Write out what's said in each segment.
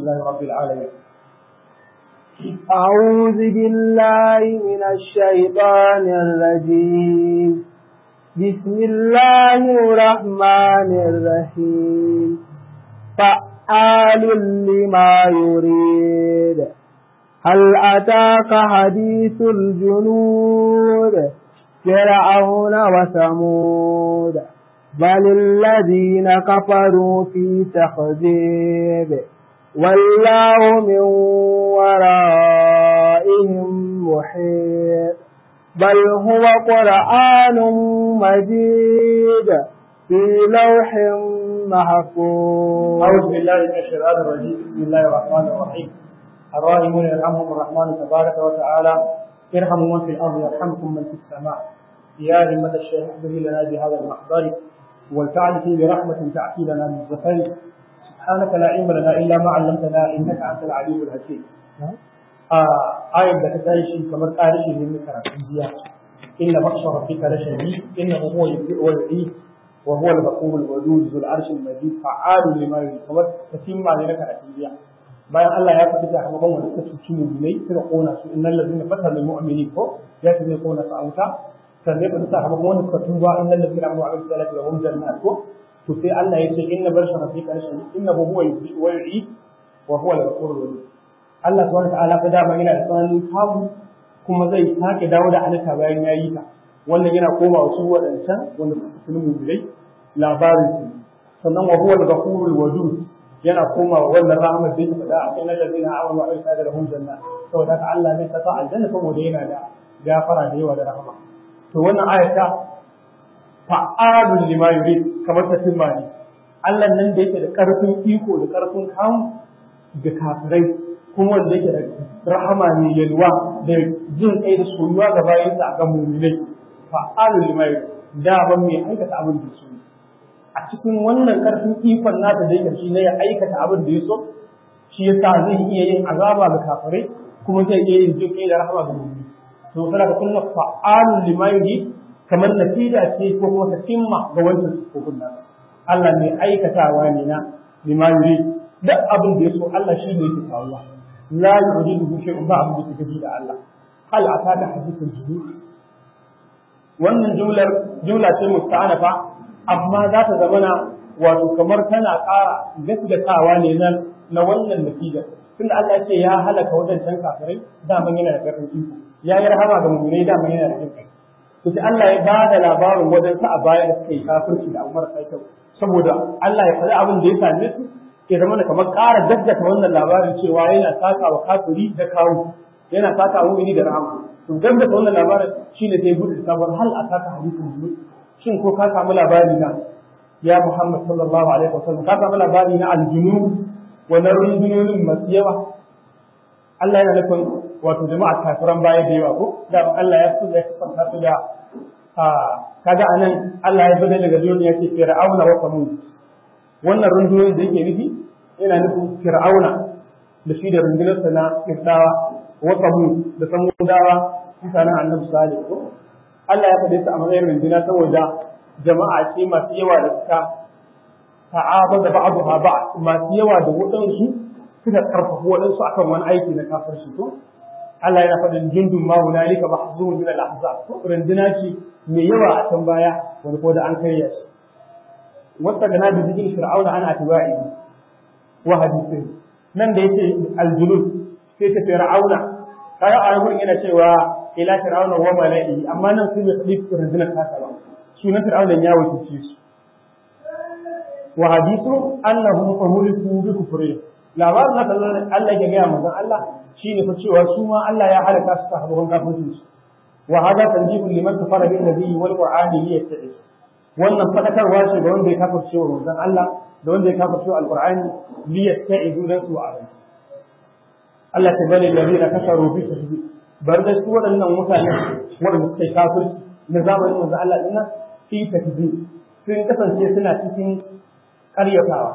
لله رب العالمين أعوذ بالله من الشيطان الرجيم بسم الله الرحمن الرحيم فعال لما يريد هل أتاك حديث الجنود فرعون وثمود بل الذين كفروا في تخذيب والله من ورائهم محيط بل هو قرآن مجيد في لوح محفوظ أعوذ بالله من الشيطان الرجيم بسم الله الرحمن الرحيم الراحمون يرحمهم الرحمن تبارك وتعالى ارحموا من في الأرض يرحمكم من في السماء يا همة الشيخ احضري لنا بهذا المحضر ولتعد فيه برحمة تأتي لنا من الزفر سبحانك لا علم لنا إلا ما علمتنا إنك أنت العليم الحكيم آية da ta tashi kamar ƙarishi ne mai karatun jiya inna baksha rabbika la shadid innahu huwa yubdi'u wa yu'id wa huwa al-ghafur al-wadud dhul arsh al-majid fa'alu lima yurid kamar tatimma ne na karatun jiya bayan Allah ya faɗi da sakamakon wanda suka cuci mu'minai suka kona su innal ladina fatanu mu'minin ko ya ce zai kona su a wuta sannan ya faɗi sakamakon wanda suka tuba innal ladina amanu wa amilus salati lahum jannat ko to sai Allah ya ce inna barsha rabbika la shadid innahu huwa yubdi'u wa yu'id wa huwa al-ghafur al-wadud Allah subhanahu wa ta'ala fa dama yana da tsananin kamu kuma zai sake dawo da halitta bayan ya yi ta wannan yana koma wasu waɗancan wanda suka fi mu'minai labarin su sannan wa huwa al-ghafurul wadud yana koma wa wannan rahmar da yake faɗa a kan allazina amanu wa amilus salihati lahum jannat saboda haka Allah zai saka aljanna saboda yana da gafara da yawa da rahama to wannan ayata fa'alul lima yurid kamar ta timmani Allah nan da yake da karfin iko da karfin kamu da kafirai kuma wanda yake da rahama ne yalwa da jin kai da soyuwa ga bayansa a kan muminai fa'alul limai da ban mai aikata abin da su a cikin wannan karfin ikon nasa da yake shi ne ya aikata abin da ya so shi yasa zai iya yin azaba ga kafirai kuma zai iya yin jin kai da rahama ga muminai to sai ka kunna fa'alul limai kamar natija ce ko kuma ta cimma ga wancan sufofin nasa Allah mai aikatawa ne na limai duk abin da ya so Allah shi ne yake faruwa لا يعجزه شيء بعد بتجديد الله هل أتاك حديث الجنود wannan jumlar jumla ce musta'anafa amma za ta zamana wato kamar tana ƙara gaskatawa ne nan na wannan natija tunda Allah ya ce ya halaka wadancan kafirai daman yana da ƙarfin iko ya yi rahama ga mu'minai daman yana da jin kai to sai Allah ya ba da labarin wajen sa a baya da suka yi kafirci da Umar sai kyau saboda Allah ya faɗi abin da ya same su ya zama da kamar ƙara gaggata wannan labarin cewa yana saka wa kafiri da kawo yana saka wa mu'mini da rahama to gaggata wannan labarin shine sai gudu sabar hal a saka hadisin junu shin ko ka samu labari na ya Muhammad sallallahu alaihi wasallam ka samu labari na aljunu wannan rundunonin masu yawa Allah yana nufin wato jama'a kafiran baya da yawa ko da Allah ya so ya sifanta su da kaga anan Allah ya bada daga duniya ce fir'auna wa samud wannan rundunoyin da yake nufi yana nufin fir'auna da shi da rundunarsa na kirtawa wa samu da samudawa mutanen annabi salih ko Allah ya faɗe su a matsayin runduna saboda jama'a ce masu yawa da suka ta'aba da ba'adu ha ba masu yawa da waɗansu suka karfafa waɗansu akan wani aiki na kafirci to Allah yana faɗin jundun ma hunalika mahzun min al-ahzab runduna ce mai yawa a can baya wani ko da an karya shi واستغنى بذكر فرعون عن اتباعه وحديثه nan da yake aljulul sai ta fir'auna kaga a gurin yana cewa ila fir'auna wa mala'i amma nan sai bai tsif rundunar kasa ba sunan fir'auna ya wuce su wa hadithu annahum uhuliku bi kufri labarin na kallon Allah ya gaya manzon Allah shine fa cewa su ma Allah ya halaka su sahabban kafirci su wa hada tanjibul liman kafara bin nabiyyi wal qur'ani liyattabi wannan fadakarwa ce ga wanda ya kafirce wa manzon Allah da wanda ya kafirce wa alqur'ani li yasta'idu dan su a Allah ta bani ladina kafaru bi tasbih bar da su waɗannan mutane wanda suka yi kafirci na zamanin manzon Allah dinnan fi tasbih sun kasance suna cikin ƙaryatawa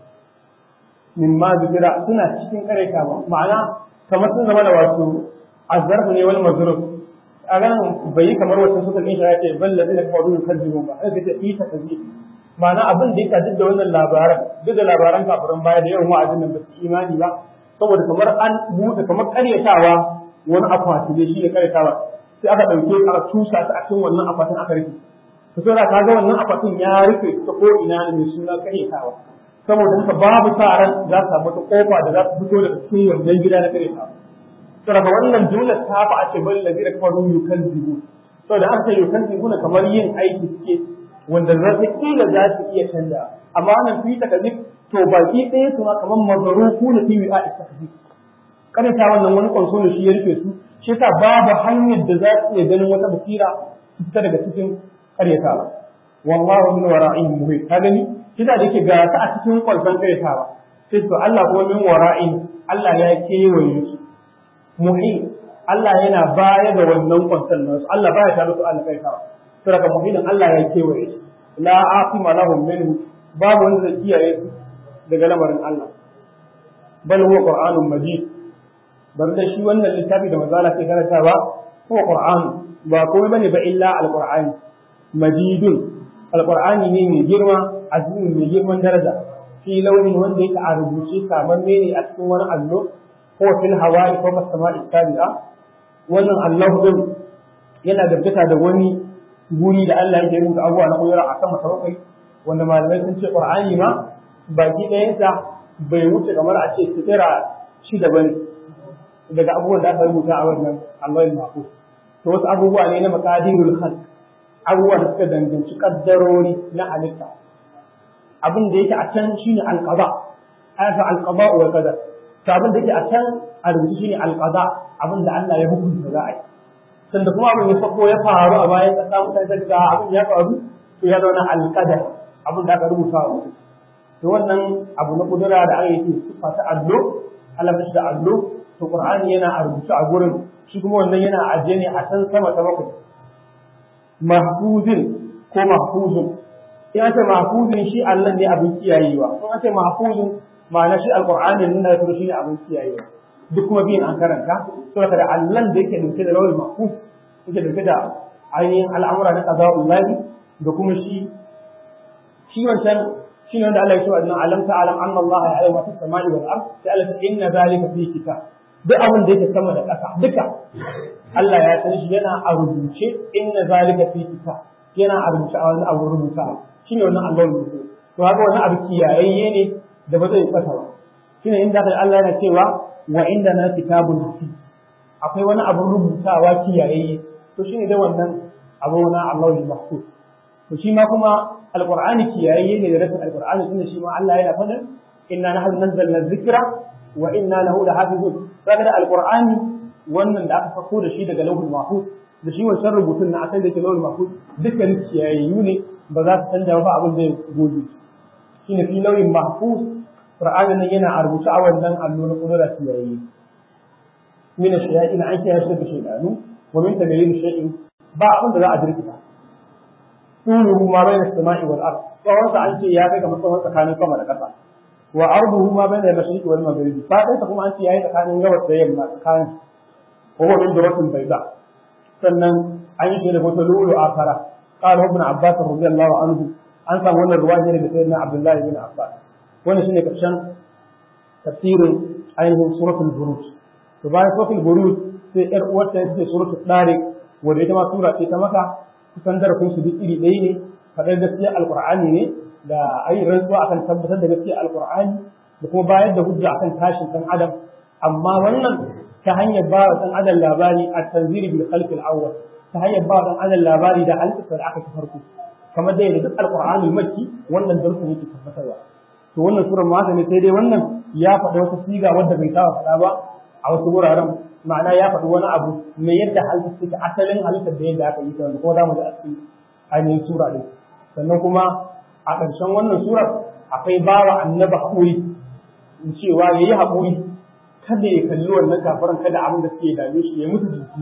min ma zikira suna cikin ƙaryatawa ma'ana kamar sun zama da wato azzarfu ne wal mazruf a ganin bai yi kamar wacce suka kin ya ce bal ladina kafaru yukadzibun ba sai ce ita kazi ma'ana abin da yake duk da wannan labaran duk da labaran kafirin baya da yawan wa'azin nan ba su imani ba saboda kamar an buɗe kamar karyatawa wani akwati ne shi ne karyatawa sai aka ɗauke aka tusa ta a cikin wannan akwatin aka rufe to sai ka ga wannan akwatin ya rufe ta ko ina ne mai suna karyatawa saboda haka babu sa ran za su samu wata kofa da za su fito daga cikin wannan gida na karyatawa saboda wannan jumla ta fa a ce bal ladina kafaru yukalzibu saboda aka yukalzibu kamar yin aiki suke wanda za su kila za su iya canja amma wannan fi takazib to baki ɗaya su ma kamar mazaruku na fi wi'a istakazib kada ta wannan wani kwanso ne shi ya rufe su shi yasa babu hanyar da za su iya ganin wata basira su fita daga cikin karyatawa wallahu min wara'ihim muhit ka gani shi da yake ga ta a cikin kwanson karyatawa sai to Allah kuma min wara'in Allah ya kewaye su muhit Allah yana baya da wannan kwanson nasu Allah baya tare su Allah karyatawa saboda muhimmin Allah ya kewaye shi la aqima lahum minhu babu wanda zai kiyaye su daga lamarin Allah bal huwa qur'anun majid bar da shi wannan littafi da manzo Allah ke karantawa huwa qur'an ba komai bane ba illa alqur'ani majidun alqur'ani ne mai girma azimin mai girman daraja fi launin wanda yake a rubuce kamar ne a cikin wani allo ko fil hawa'i ko sama'i tabi'a wannan Allah din yana gaggata da wani guri da Allah yake rubuta abubuwa na koyar a sama ta bakwai wanda malamai sun ce Qur'ani ma baki ɗayansa bai wuce kamar a ce sitira shida bane daga abubuwan da aka rubuta a wannan Allahul Mahfuz to wasu abubuwa ne na maqadirul khalq abubuwa da suka danganci kaddarori na halitta abin da yake a can shine alqada ayatu alqada wa qadar to abin da yake a can a rubuce shine alqada abin da Allah ya hukunta za a yi sanda kuma abin ya sako ya faru a bayan kasa mutane da ga abin ya faru to ya zauna alqadar abin da aka rubuta wa mutum to wannan abu na kudura da aka yi sifa ta allo Allah ya da allo to Qur'ani yana a rubuce a gurin shi kuma wannan yana ajiye ne a can sama ta bakwai mahfuzin ko mahfuzun in ce mahfuzin shi Allah ne abin kiyayewa in ce mahfuzin ma'ana shi alqur'ani nan da shi ne abin kiyayewa duk kuma biyan an karanta saboda da Allah da yake dauke da lawal mahfuz yake dauke da ainihin al'amura na qada'ullahi da kuma shi shi wancan shi ne wanda Allah ya ce wa alam ta'lam anna Allah ya'lamu ma fis samai wal ard sai Allah ya inna zalika fi kitab duk abin da yake sama da ƙasa duka Allah ya san shi yana a rubuce inna zalika fi kitab yana a rubuce a wani abu rubuta shine wannan Allah ya rubuce to haka wannan abu kiyayayye ne da ba zai kasa ba shine inda Allah yana cewa wa inda na kitabun hafiz akwai wani abu rubutawa kiyayayye to shine da wannan abu na Allah ya mahfuz to shi ma kuma alqur'ani kiyayayye ne da rasul alqur'ani tunda shi ma Allah yana faɗin inna nahnu nazzalna dhikra wa inna lahu lahafizun kaga da alqur'ani wannan da aka sako da shi daga lauhul mahfuz da shi wancan rubutun na asali da ke lauhul mahfuz dukkan kiyayayyu ne ba za su canja ba abin da ya gobe shine fi lauhin mahfuz qur'ani nan yana a rubuce a wannan allo na kudura kiyayayye min ash-shayatin an kiyaye shi da shaydanu wa min tagayyur shay'in ba abin da za a jirkita tuluhu ma bayna as-sama'i wal ard tsawon sa an ce ya kai kamar tsawon tsakanin sama da ƙasa wa arduhu ma bayna al-mashriq wal maghrib fa kai kuma an ce yayi tsakanin gabas da yamma tsakanin wa huwa min duratin bayda sannan an yi shi da wata lulu akara qala ibn abbas radiyallahu anhu an samu wannan ruwaya ne daga sayyidina abdullah ibn abbas wannan shine karshen tafsirin ainihin suratul buruj to bayan suratul buruj sai yar uwarta ita ce suratul tariq wanda ita ma sura ce ta maka kusan darasin su duk iri ɗaya ne faɗar gaskiya alqur'ani ne da ayi rantsuwa akan tabbatar da gaskiya alqur'ani da kuma bayar da hujja akan tashin dan adam amma wannan ta hanyar ba wa dan adam labari a tanziri bil khalq al awwal ta hanyar ba wa dan adam labari da halittar da aka ta farko kamar da yadda duk alqur'ani makki wannan darsin yake tabbatarwa to wannan sura ma ne sai dai wannan ya faɗa wata siga wadda bai saba faɗa ba a wasu wuraren ma'ana ya faɗi wani abu mai yadda halittar take asalin halittar da yadda aka yi ta wanda kuma za mu ji a cikin ainihin sura ɗin sannan kuma a ƙarshen wannan surar akwai bawa annaba haƙuri cewa ya yi haƙuri kada ya kalli wannan kafiran kada abin da suke dame shi ya mutu jiki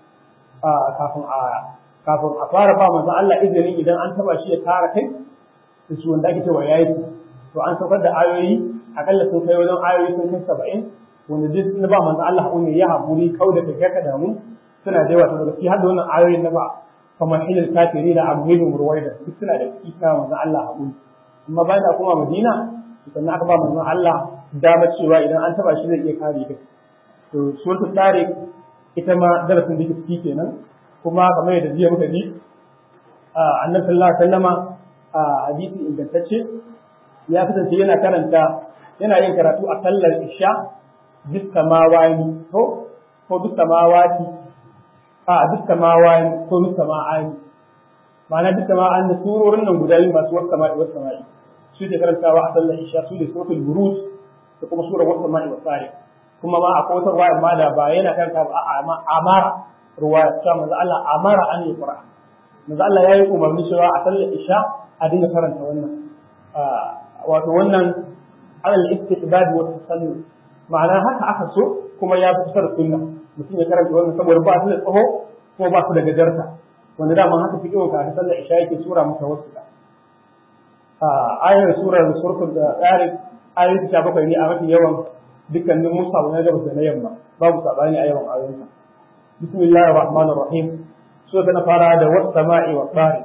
kafin a kafin a fara ba manzon Allah izinin idan an taba shi ya kara kai da shi wanda ake cewa yayi to an saukar da ayoyi akalla sun kai wajen ayoyi sun kai saba'in wanda duk na ba manzon Allah haƙuri ya haƙuri kau da kai ka damu suna da yawa to daga har da wannan ayoyin na ba kamar hilal kafiri da amhilin ruwaida duk suna da kisa manzon Allah haƙuri amma bayan da kuma Madina sannan aka ba manzon Allah dama cewa idan an taba shi zai iya kare kai to suratul tariq ita ma darasin da ciki kenan kuma kamar yadda jiya muka ji annabi sallallahu alaihi wasallama a hadisi ingantacce ya kasance yana karanta yana yin karatu a sallar isha bis samawani ko ko bis samawati a bis samawani ko bis sama'ani ma'ana bis sama'an da surorin nan guda biyu masu wasu sama'i wasu sama'i su ke karantawa a sallar isha su ne suratul buruj da kuma surar wasu sama'i wasu sari kuma ma akwai wata ruwaya ma da ba yana karanta ba a amara ruwaya ta manzo Allah amara an yi qur'an manzo Allah yayi umarni cewa a sallar isha a dinga karanta wannan wato wannan alal istihbab wa tasallu ma'ana haka aka so kuma ya fi kusa da sunna mutum ya karanta wannan saboda ba su da tsaho ko ba su da gajarta wanda dama haka fi kiwon ka sallar isha yake sura maka wasu da ayar surar suratul da tsari ayoyi ta bakwai ne a mafi yawan dukkanin musa na gabas da na yamma babu sabani a yawan ayoyinsa bismillahir rahmanir rahim so ta fara da was sama'i wa tsari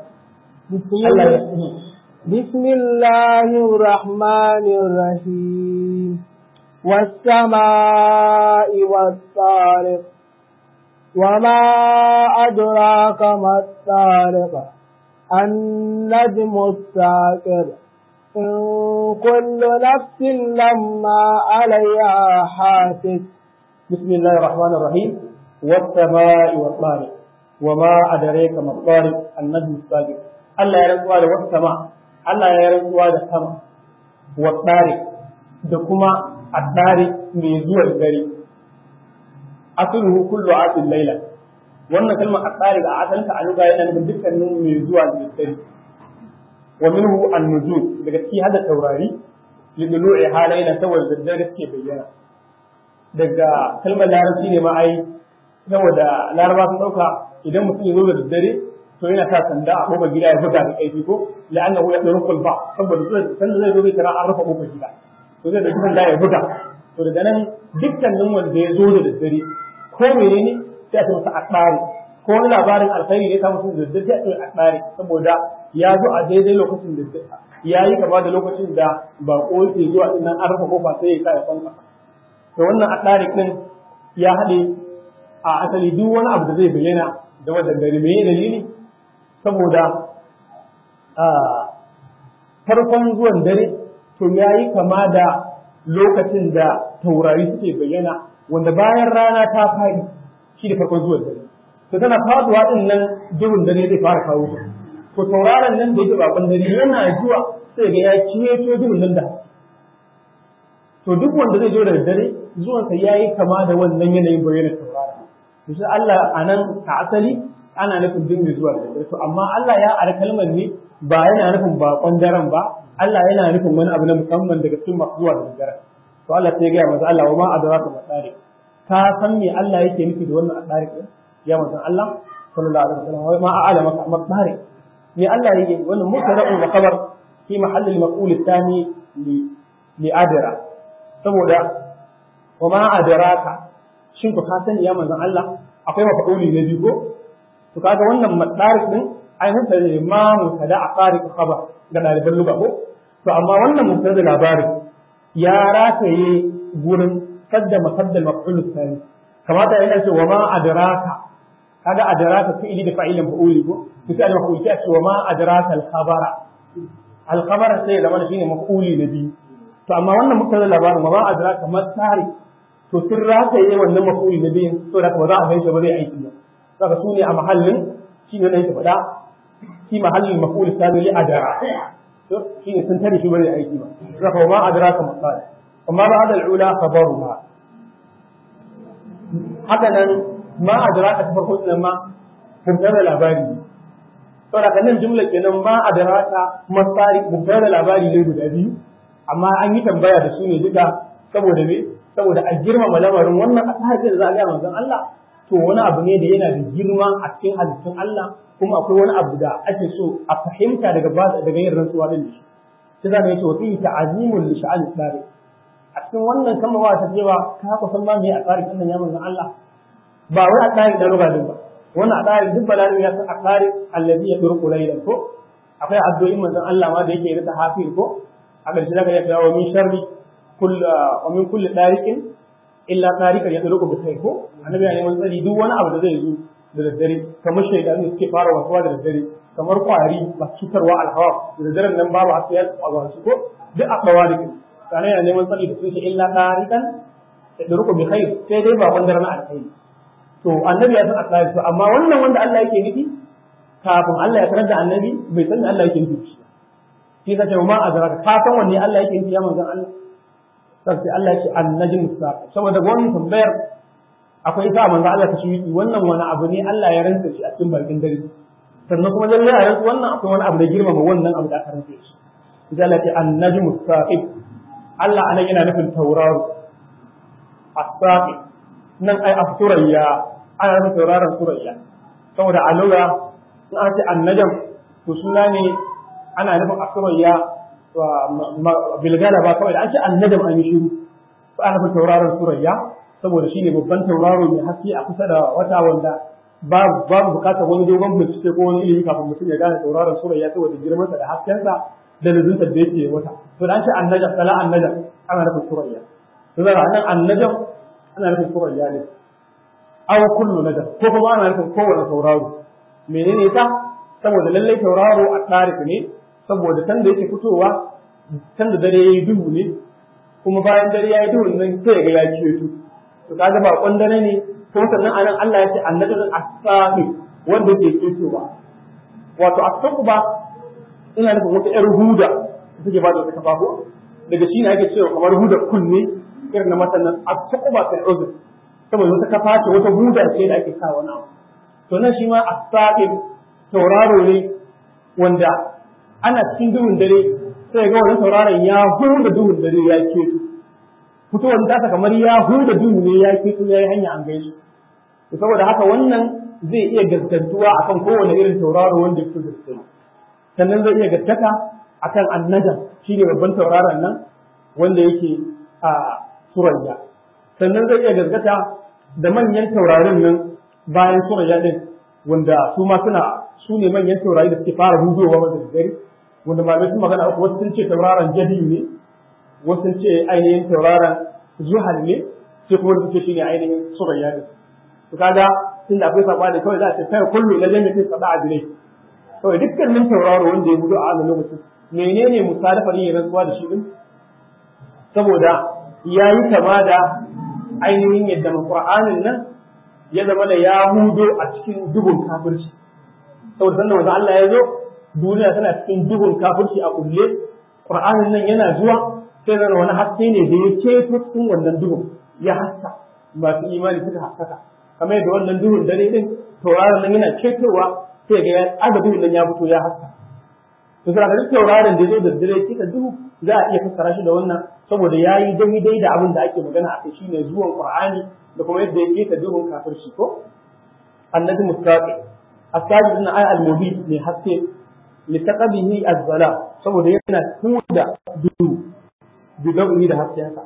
بسم الله الرحمن الرحيم والسماء والطارق وما أدراك ما الطارق النجم الساكر إن كل نفس لما عليها حافظ بسم الله الرحمن الرحيم والسماء والطارق وما أدريك ما الطارق النجم الساكر Allah ya rantsuwa da wasu sama, Allah ya rantsuwa da sama, wa tsari da kuma a tsari mai zuwa dare. Asuluhu kullu atin laila. Wannan kalmar a tsari ga asalta a luga yana nufin dukkanin mai zuwa da dare. Wa minhu an-nujum daga ciki hada taurari lidulu'i halaina saboda daddare suke bayyana. Daga kalmar larabci ne ma ai saboda laraba sun dauka idan mutum ya zo da daddare to yana sa sanda a kofar gida ya buga da kaifi ko la'annahu ya duru kulba saboda sanda zai zo zai tara an rufe kofar gida to zai dauki sanda ya buga to daga nan dukkanin wanda ya zo da daddare ko menene sai a ce masa akbari ko wani labarin alkhairi ne ta mutum da daddare sai a ce akbari saboda ya zo a daidai lokacin da ya yi kama da lokacin da bako yake zuwa din nan an rufe kofa sai ya sa ya kwanka to wannan akbari din ya haɗe a asali duk wani abu da zai bayyana da wannan dare me dalili saboda farkon zuwan dare to ya yi kama da lokacin da taurari suke bayyana wanda bayan rana ta faɗi shi da farkon zuwan dare to tana faduwa din nan duhun dare zai fara kawo su to tauraron nan da yake bakon dare yana zuwa sai ga ya ciyeto duhun nan da to duk wanda zai zo da dare zuwansa ya yi kama da wannan yanayin bayyana tauraron to sai Allah a nan a asali ana nufin dinga zuwa da dare to amma Allah ya ara kalmar ne ba yana nufin bakon daren ba Allah yana nufin wani abu na musamman daga cikin masu zuwa da dare to Allah sai ya gaya masa Allah wa ma adraka ma tsari ka san me Allah yake nufi da wannan tsari din ya manzon Allah sallallahu alaihi wasallam wa ma a'lama ka ma tsari me Allah yake wannan mutara'un wa khabar fi mahall al-maqul ath-thani li li adra saboda wa ma adraka shin ku ka sani ya manzon Allah akwai mafa'uli na biyu ko to kaga wannan madarik din ai mutane ne ma mutada a tsarik khabar ga daliban lugha ko to amma wannan mutada labarin ya rataye gurin kadda makaddal maf'ul thani kamata yana ce wa ma adraka kaga adraka fi'ili da fa'ilin fa'uli ko to sai al-maf'ul sai ce wa ma adraka al-khabara al-khabara sai da mana shine maf'uli na biyu to amma wannan mutada labarin wa ma adraka masari to sun rataye wannan maf'uli na biyu to da ba za a gaishe ba zai aiki ba saka su ne a mahallin shi ne yake faɗa shi mahallin maf'ul sani li adara to shi ne sun tare shi bane aiki ba saka ma adraka masal amma ba adal ula khabaruha haka nan ma adraka ta farko din ma mubtada labari saboda kan nan jumla kenan ma adraka masari mubtada labari ne guda biyu amma an yi tambaya da su ne duka saboda me saboda a girmama lamarin wannan asahar da za a ga manzon Allah to wani abu ne da yana da girma a cikin halittun Allah kuma akwai wani abu da ake so a fahimta daga daga yin rantsuwa din shi sai za mu yi wa fihi ta'zimul li sha'an tsari a cikin wannan kama wa ta cewa ka ku san ma me a tsarin Allah ya manzon Allah ba wai a tsarin da lugalin ba wannan adari duk balarabi ya san akari allazi ya turku laylan ko akwai addu'o'in manzon Allah ma da yake rika hafi ko a ƙarshe zaka ya kawo min sharri kull wa min kulli dariqin illa tariqan ya turku bi kai ko annabi ya neman tsari duk wani abu da zai zo da daddare kamar shaidan da suke fara wasuwa da daddare kamar kwari ba cutarwa alhawa da daddaren nan babu hasu ya tsaba su ko duk a tsawa da kana yana neman tsari da sun ce illa tariqan ya turku bi kai sai dai ba wanda na alkhairi to annabi ya san asali to amma wannan wanda Allah yake nufi kafin Allah ya sanar da annabi bai san Allah yake nufi shi shi ka ce ma azraka ka san wanne Allah yake nufi ya manzon Allah sai Allah ya ce annajm saqi saboda wannan tambayar akwai sa manzon Allah ta shi wannan wani abu ne Allah ya rantsa shi a cikin barkin dare sannan kuma lalle a rantsa wannan akwai wani abu da girmama wannan abu da aka rantsa shi sai Allah ya ce annajm saqi Allah anan yana nufin tauraro as-saqi nan ai as-surayya ana nufin tauraron surayya saboda a lura in an ce annajam to suna ne ana nufin asurayya bilgala ba kawai da an ce annajam an yi shiru to ana nufin tauraron surayya saboda shine babban tauraro mai haske a kusa da wata wanda babu babu bukatar wani dogon bincike ko wani ilimi kafin mutum ya gane tauraron surayya saboda girmansa da haskensa da luzunta da yake wata to da an ce annajam sala annajam ana nufin surayya to da nan annajam ana nufin surayya ne aw kullu najam ko kuma ana nufin kowane tauraro menene ta saboda lallai tauraro a tarik ne saboda can da yake fitowa can da dare yayi duhu ne kuma bayan dare yayi duhu nan sai ga ya ceto to kaga ba dare ne ko sannan anan Allah ya ce annabi as-sami wanda ke cetowa wato as-suqba ina nufin wata yar huda take ba da wata kafafu daga shi ne ake cewa kamar huda kunne irin na masannan as-suqba fil uzr saboda wata kafa ce wata huda ce da ake sa wani abu to nan shi ma as-saqib tauraro ne wanda ana cikin duhun dare sai ga wannan tauraron ya huda duhun dare ya keto fitowar ta kamar ya huda duhu ne ya keto yayi hanya an gaishe to saboda haka wannan zai iya gaskantuwa akan kowane irin tauraro wanda ya fito da sannan zai iya gaskata akan annajam shine babban tauraron nan wanda yake a surayya sannan zai iya gaskata da manyan taurarin nan bayan surayya din wanda su ma suna su ne manyan taurari da suke fara hudowa wanda dare wanda malamai sun magana uku wasu sun ce tauraron jadi ne wasu sun ce ainihin tauraron zuhal ne sai kuma suke shine ainihin surayya din to kaga tun da akwai sabani kawai za a ce kai kullu na jami'in sada adilai kawai dukkanin tauraro wanda ya hudu a wannan lokacin menene musalafar yin rantsuwa da shi din saboda yayi kama da ainihin yadda Qur'anin nan ya zama da ya hudo a cikin duhun kafirci saboda sanda wanda Allah ya zo duniya tana cikin duhun kafirci a kulle Qur'anin nan yana zuwa sai zama wani haske ne da ya ceto cikin wannan duhun ya haska masu imani suka haskaka kamar yadda wannan duhun dare din tauraron nan yana cetowa sai ga ya aga duhun nan ya fito ya haska to sai ga tauraron da zai da dare kika duhu za a iya fassara shi da wannan saboda yayi daidai da abin da ake magana a kai shine zuwan Qur'ani da kuma yadda yake ta duhun kafirci ko annabi mustaqi asabi ibn ay al-mubin ne haske li taqabihi az-zala saboda yana tuda duhu bidawi da haskensa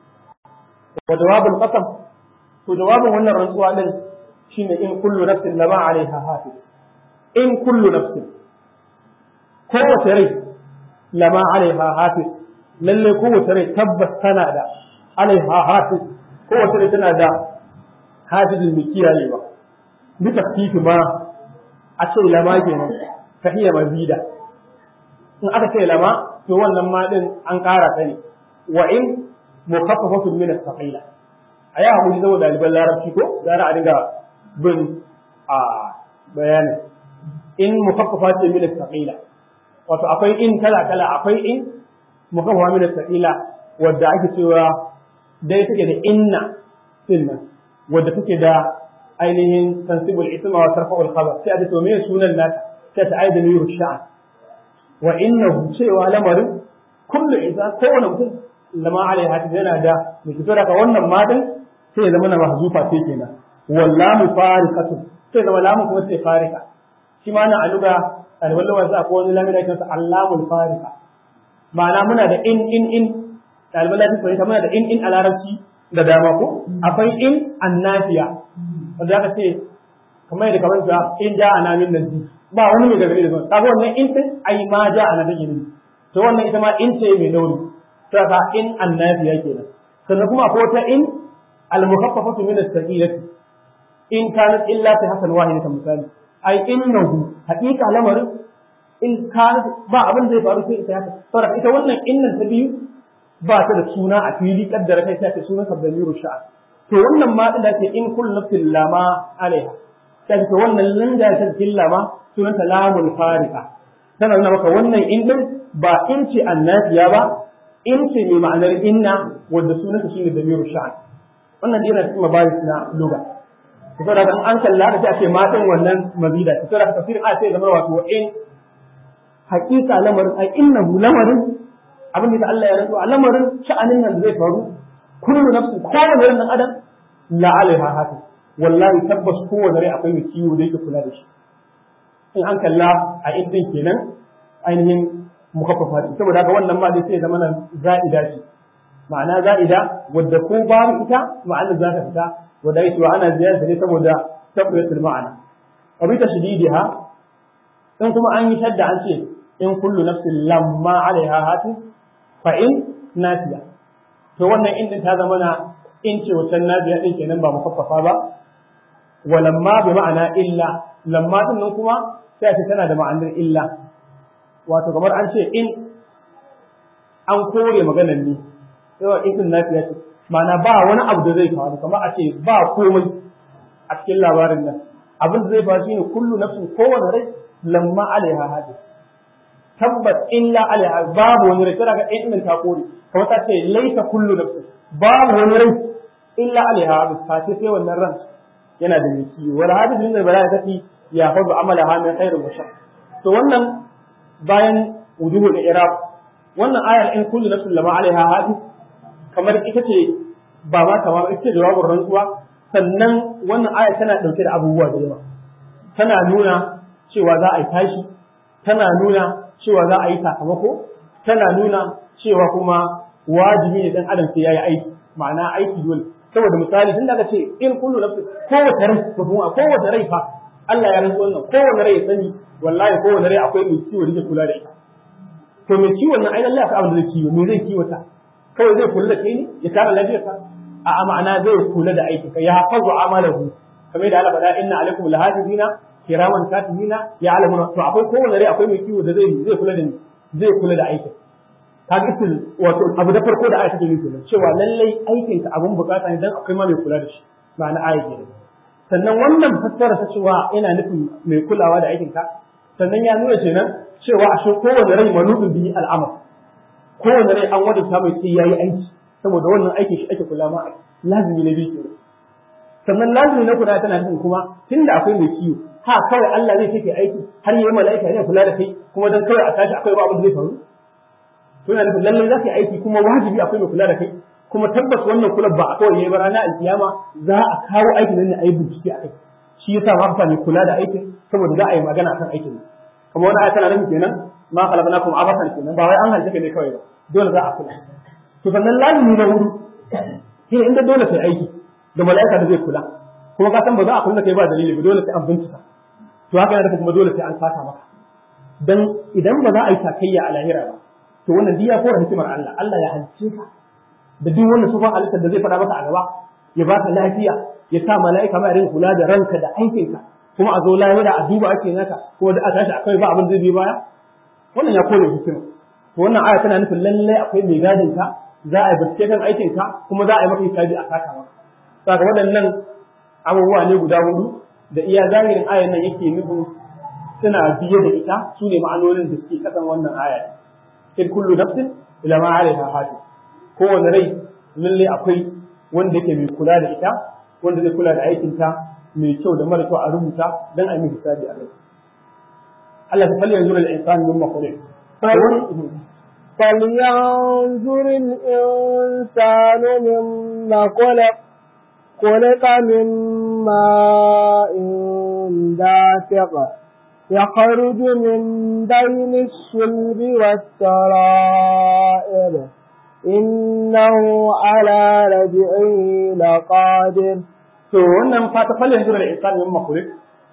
wa jawabul qasam to jawabin wannan rantsuwa din shine in kullu nafsin lama alaiha hafiz in kullu nafsin kowace rai lama alaiha hafiz lalle kowace rai tabbas tana da alaiha hafiz kowace rai tana da hafizin mai kiyayewa bi tafkifi ma a ce lama kenan ka iya mazida in aka ce lama to wannan ma din an ƙara ta ne wa in mukaffafatun min as-saqila a yi haƙuri saboda ɗaliban larabci ko gara a dinga bin a bayanin in mukaffafa ce min as-saqila wato akwai in kala kala akwai in mukaffafa min as-saqila wadda ake cewa dai take da inna din wadda take da ainihin tansibul isma wa tarfa'ul khabar sai a ce to me sunan nata sai ta aida ni sha'an wa innahu cewa lamarin kullu idza kowane mutum lama alaiha yana da mai fito daga wannan matan sai ya zama na mahzufa sai kenan wallamu farikatun sai zama lamu kuma sai farika shi ma na aluga ɗaliban lawan sa ko wani lamu da kansa allamul farika ma'ana muna da in in in ɗaliban lafiya fahimta muna da in in a larabci da dama ko akwai in annafiya wanda aka ce kamar yadda kamar sa in ja ana min nazi ba wani mai gargadi da zuwa kaga wannan in din ai ma ja ana take ne to wannan ita ma in ce mai dauri to ka in annabi yake nan sannan kuma akwai wata in al-mukhaffafatu min as-saqilati in kanat illa fi hasan wahidatan misali ai innahu haqiqa lamarin in kanat ba abin zai faru sai ita haka saboda ita wannan innan ta biyu ba ta da suna a fili kaddara kai sai ta suna sabdamiru sha'a to wannan ma din da ke in kullu nafsin lama alaiha sai to wannan nan da ta cikin lama sunanta lamul farika tana nuna maka wannan in din ba in ce annabiya ba in ce mai ma'anar inna wanda sunanta shine damiru sha'a wannan dai yana cikin mabaris na lugha saboda kan an kalla da sai a ce ma din wannan mazida saboda tafsirin a sai zama wato in haƙiƙa lamarin ai innahu lamarin abin da Allah ya rantsu a lamarin sha'anin nan da zai faru kullu nafsin kowane ran dan adam la alaiha hafi wallahi tabbas kowane rai akwai mai ciwo da yake kula da shi in an kalla a idin kenan ainihin mukaffafa ce saboda haka wannan ma dai sai zama nan za'ida ce ma'ana za'ida wadda ko babu ita ma'ana za ta fita wadda yake wa ana ziyarta ne saboda tabbatul ma'ana wa bi tashdidiha in kuma an yi shadda an ce in kullu nafsin lamma alaiha hafi fa in nasiya to wannan in din ta zama na in ce wancan nasiya din kenan ba mukaffafa ba wa lamma bi ma'ana illa lamma din nan kuma sai ce tana da ma'anar illa wato kamar an ce in an kore maganar ne sai in din nasiya ce ma'ana ba wani abu da zai faru kamar a ce ba komai a cikin labarin nan abin da zai faru shine kullu nafsin kowane rai lamma alaiha hadis tabbas illa alaiha babu wani rai daga ɗin ɗin ta kore kamar ta ce laisa kullu nafsin babu wani rai illa alaiha hadis ta ce sai wannan ran yana da miki wala hadis min albala ta ce ya fadu amala ha min khairin wa shar to wannan bayan wujuhul i'rab wannan ayar in kullu nafsin lamma alaiha hadis kamar ita ce ba ma kamar ita ce jawabin rantsuwa sannan wannan ayar tana dauke da abubuwa da yawa tana nuna cewa za a yi tashi tana nuna cewa za a yi sakamako tana nuna cewa kuma wajibi ne dan adam sai yayi aiki ma'ana aiki dole saboda misali tun daga ce in kullu nafsi kowace rai ko kuma kowace rai fa Allah ya rantsu wannan kowace rai ya sani wallahi kowace rai akwai mai ciwo da yake kula da ita to mai ciwon nan ai Allah ya abin da zai ciwo me zai kiwata kawai zai kula da kai ne ya kare lafiyarka a ma'ana zai kula da aikinka ya hafazu amalahu kamar da Allah faɗa inna alaikum lahafizina kiraman katibina ya alamuna to akwai kowane rai akwai mai kiwo da zai zai kula da ni zai kula da aikin kaga isil wato abu da farko da aya take nufi kenan cewa lallai aikin ka abun bukata ne dan akwai ma mai kula da shi ma'ana aya kenan sannan wannan fassara ta cewa ina nufin mai kulawa da aikin ka sannan ya nuna kenan cewa ashe kowane rai manubin bihi al'amal kowane rai an wadanta mai sai yayi aiki saboda wannan aikin shi ake kula ma lazimi na biyu kenan sannan lazimi na kula tana nufin kuma tunda akwai mai kiwo ha kawai Allah zai kake aiki har yi mala'ika ne kula da kai kuma dan kawai a tashi akwai ba abin da zai faru to yana nufin lallai za ka yi aiki kuma wajibi akwai mai kula da kai kuma tabbas wannan kula ba a kawai yayi ba ranar alkiyama za a kawo aikin nan ne a yi bincike a kai shi yasa ma ka mai kula da aikin saboda za a yi magana akan aikin ne kamar wani aya tana nufin kenan ma khalaqnakum abasan kenan ba wai an halitta kai ne kawai ba dole za a kula to sannan lazimi na wuri shi inda dole sai aiki da mala'ika da zai kula kuma ka san ba za a kula kai ba dalili ba dole sai an bincika to haka yana da kuma dole sai an saka maka dan idan ba za a yi takayya a lahira ba to wannan diya ko hikimar Allah Allah ya halice ka da duk wannan sufan halittar da zai faɗa maka a gaba ya baka lafiya ya sa mala'ika ma rinka kula da ranka da aikinka kuma a zo lahira a duba ake naka kuma da a tashi akwai ba abin zai bi baya wannan ya kore hikima to wannan aya tana nufin lallai akwai mai gadin ka za a yi bincike kan aikinka kuma za a yi maka hisabi a saka maka saka waɗannan abubuwa ne guda hudu da iya zahirin ayan nan yake nufin suna biye da ita su ne ma'anonin da suke kasan wannan aya in kullu nafsin ila ma alaiha hafiz kowane rai lalle akwai wanda yake mai kula da ita wanda zai kula da aikin ta mai kyau da mara kyau a rubuta dan a yi hisabi a kai Allah ta falle yanzu da insani min makhluq فلينظر الإنسان مما خلق خلق من ماء دافق يخرج من بين الصلب والسرائر إنه على رجعه لقادر to wannan fata falle yanzu da insani min makhluq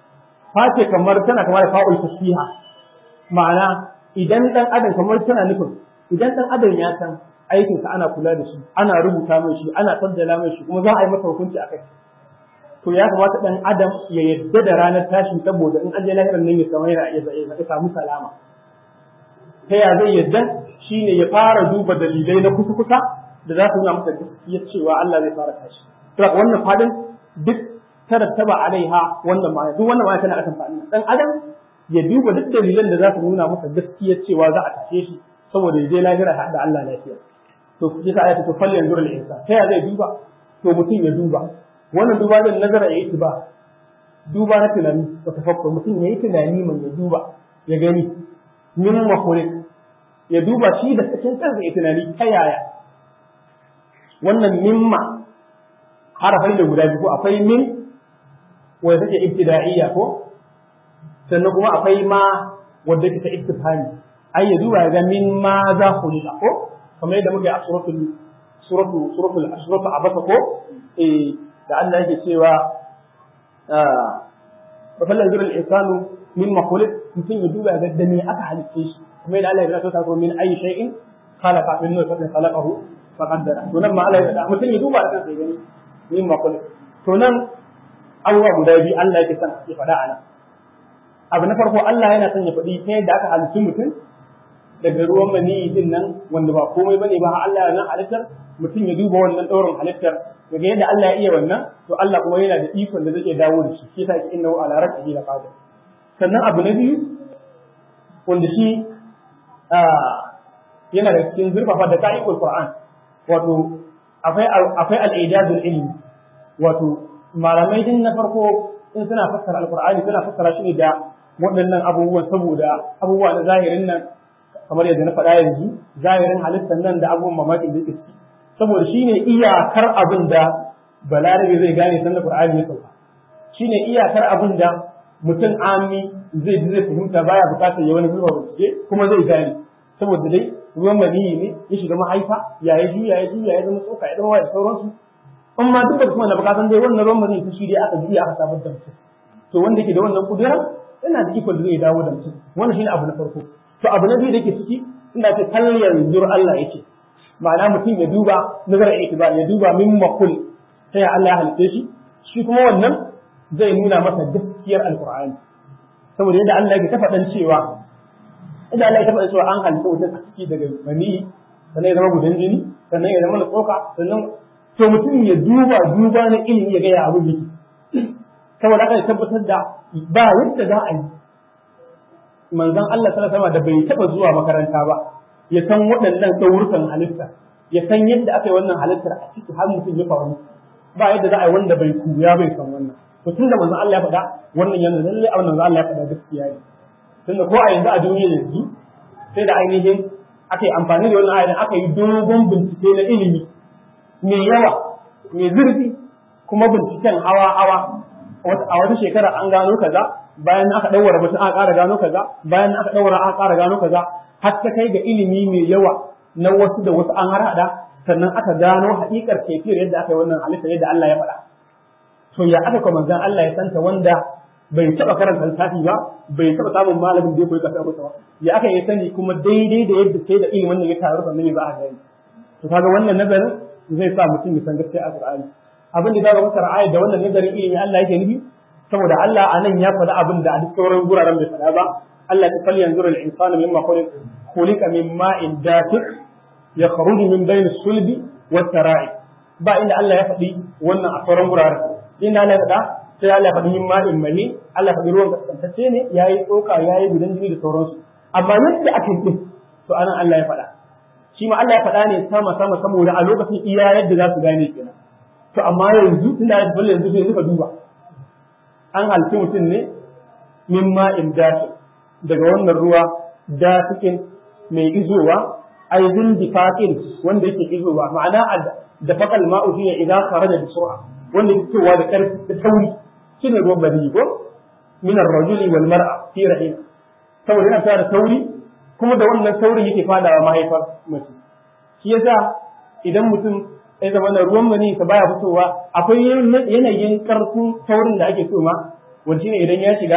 face kamar tana kamar da fa'ul tasbiha ma'ana idan dan adam kamar tana nufin idan dan adam ya san aikin sa ana kula da shi ana rubuta mai shi ana saddala mai shi kuma za a yi masa hukunci akai to ya kamata dan adam ya yadda da ranar tashin saboda in an je lahirar nan ya samu yana ya samu salama ta ya zai yadda shine ya fara duba dalilai na kusa kusa da za su nuna masa gaskiya cewa Allah zai fara tashi to wannan fadin duk tarattaba alaiha wannan ma duk wannan ma tana akan fadin dan adam ya duba duk dalilan da za su nuna masa gaskiya cewa za a tashe shi saboda ya je lahira da Allah lafiya to yasa ayatu to fal yanzur al insan ta ya zai duba to mutum ya duba wannan duba din nazara yayi ba duba na tunani da tafakkur mutum yayi tunani mai ya duba ya gani min makhluq ya duba shi da cikin kansa ya tunani ta yaya wannan mimma harafai da guda biyu ko akwai min wanda take ibtida'iyya ko sannan kuma akwai ma wanda take ta istifhami ai ya duba ga min ma za khuliqa ko kamar yadda muke a suratul suratul suratul suratul abasa ko eh da Allah yake cewa fa fallan zura al-insanu mimma khuliq mutum ya duba ga da me aka halice shi kuma yadda Allah ya zata ta min ayi shay'in khalaqa min nutfatin khalaqahu faqaddara to nan ma Allah ya zata mutum ya duba da kansa ya gani mimma khuliq to nan abubuwa guda biyu Allah yake son ya faɗa a nan abu na farko Allah yana son ya faɗi ta yadda aka halitta mutum daga ruwan maniyi din nan wanda ba komai bane ba Allah ya nan halittar mutum ya duba wannan ɗaurin halittar daga yadda Allah ya iya wannan to Allah kuma yana da ikon da zai iya dawo da shi shi yasa yake innahu ala rabbihi la qadir sannan abu na biyu wanda shi yana da cikin zurfafa da ka'ikul Qur'an wato akwai akwai al-ijazul ilmi wato malamai din na farko in suna fassara alqur'ani suna fassara shi ne da waɗannan abubuwan saboda abubuwa na zahirin nan kamar yadda na faɗa yanzu zahirin halittar nan da abubuwan mamakin da yake ciki saboda shine iyakar abin da balarabe zai gane sanda qur'ani ya sauka shine iyakar abin da mutum ami zai zai fahimta baya bukatar ya wani zuwa bincike kuma zai gane saboda dai ruwan maniyi ne ya shiga mahaifa ya yi juya ya juya ya zama tsoka ya zama wa da sauransu in ma duk da kuma na bukatan dai wannan ruwan maniyi shi dai aka juya aka sabar da mutum to wanda ke da wannan kudura yana da ikon da zai dawo da mutum wannan shine abu na farko to abu na biyu da ke ciki inda ce kallon zur Allah yake ma'ana mutum ya duba nazar itibar ya duba min makul ta ya Allah ya halitta shi shi kuma wannan zai nuna masa gaskiyar alqur'ani saboda yadda Allah ya tafa dan cewa idan Allah ya tafa cewa an halitta mutum a ciki daga mani sannan ya zama gudan jini sannan ya zama tsoka sannan to mutum ya duba duba na ilimi ya ga ya abu yake saboda haka ya tabbatar da ba yadda za a yi manzon Allah sallallahu alaihi da bai taba zuwa makaranta ba ya san waɗannan tsawurkan halitta ya san yadda aka yi wannan halittar a ciki har mutum ya faru ba yadda za a yi wanda bai kuya bai san wannan to tun da manzon Allah ya faɗa wannan yana lalle a wannan Allah ya faɗa gaskiya ne tunda ko a yanzu a duniya yanzu sai da ainihin aka yi amfani da wannan ayan aka yi dogon bincike na ilimi mai yawa mai zurfi kuma binciken hawa hawa a wata shekara an gano kaza bayan aka ɗaura mutum aka ƙara gano kaza bayan aka ɗaura aka ƙara gano kaza har ta kai ga ilimi mai yawa na wasu da wasu an harhaɗa sannan aka gano haƙiƙar kefiyar yadda aka yi wannan halitta yadda Allah ya faɗa to ya aka kuma manzon Allah ya santa wanda bai taɓa karanta littafi ba bai taɓa samun malamin da ya koyi kasa ba ya aka yi sani kuma daidai da yadda sai da ilimin nan ya taru sannan ya za a gani to kaga wannan nazarin zai sa mutum ya san gaskiya a Qur'ani abin da zaka fassara ayat da wannan nazarin ilimi Allah yake nufi saboda Allah a nan ya faɗi abin da a duk sauran guraren bai faɗa ba Allah ta falli yanzu al insanu mimma khuliq khuliqa min ma'in dafiq yakhruju min bayni sulbi wat tara'i ba inda Allah ya faɗi wannan a sauran guraren inda Allah ya faɗa sai Allah ya faɗi min ma'in mani Allah ya faɗi ruwan kaskantacce ne yayi tsoka yayi gudan jini da sauransu amma yadda ake yi to anan Allah ya faɗa shi ma Allah ya faɗa ne sama sama saboda a lokacin iya yadda za su gane kenan to amma yanzu tunda ya faɗi yanzu sai suka duba an halci mutum ne min ma'in dafi daga wannan ruwa dafikin mai izowa aizin difaƙin wanda yake izowa ma'ana da faƙal ma'u shine idan kharaja da sur'a wanda yake fitowa da ƙarfi da tauri shine ruwan bari ko min ar-rajuli wal mar'a fi rahim saboda yana fara da tauri kuma da wannan taurin yake fadawa mahaifar mace shi yasa idan mutum ya zama na ruwan mani ka baya fitowa akwai yanayin karfin taurin da ake so ma wanda ne idan ya shiga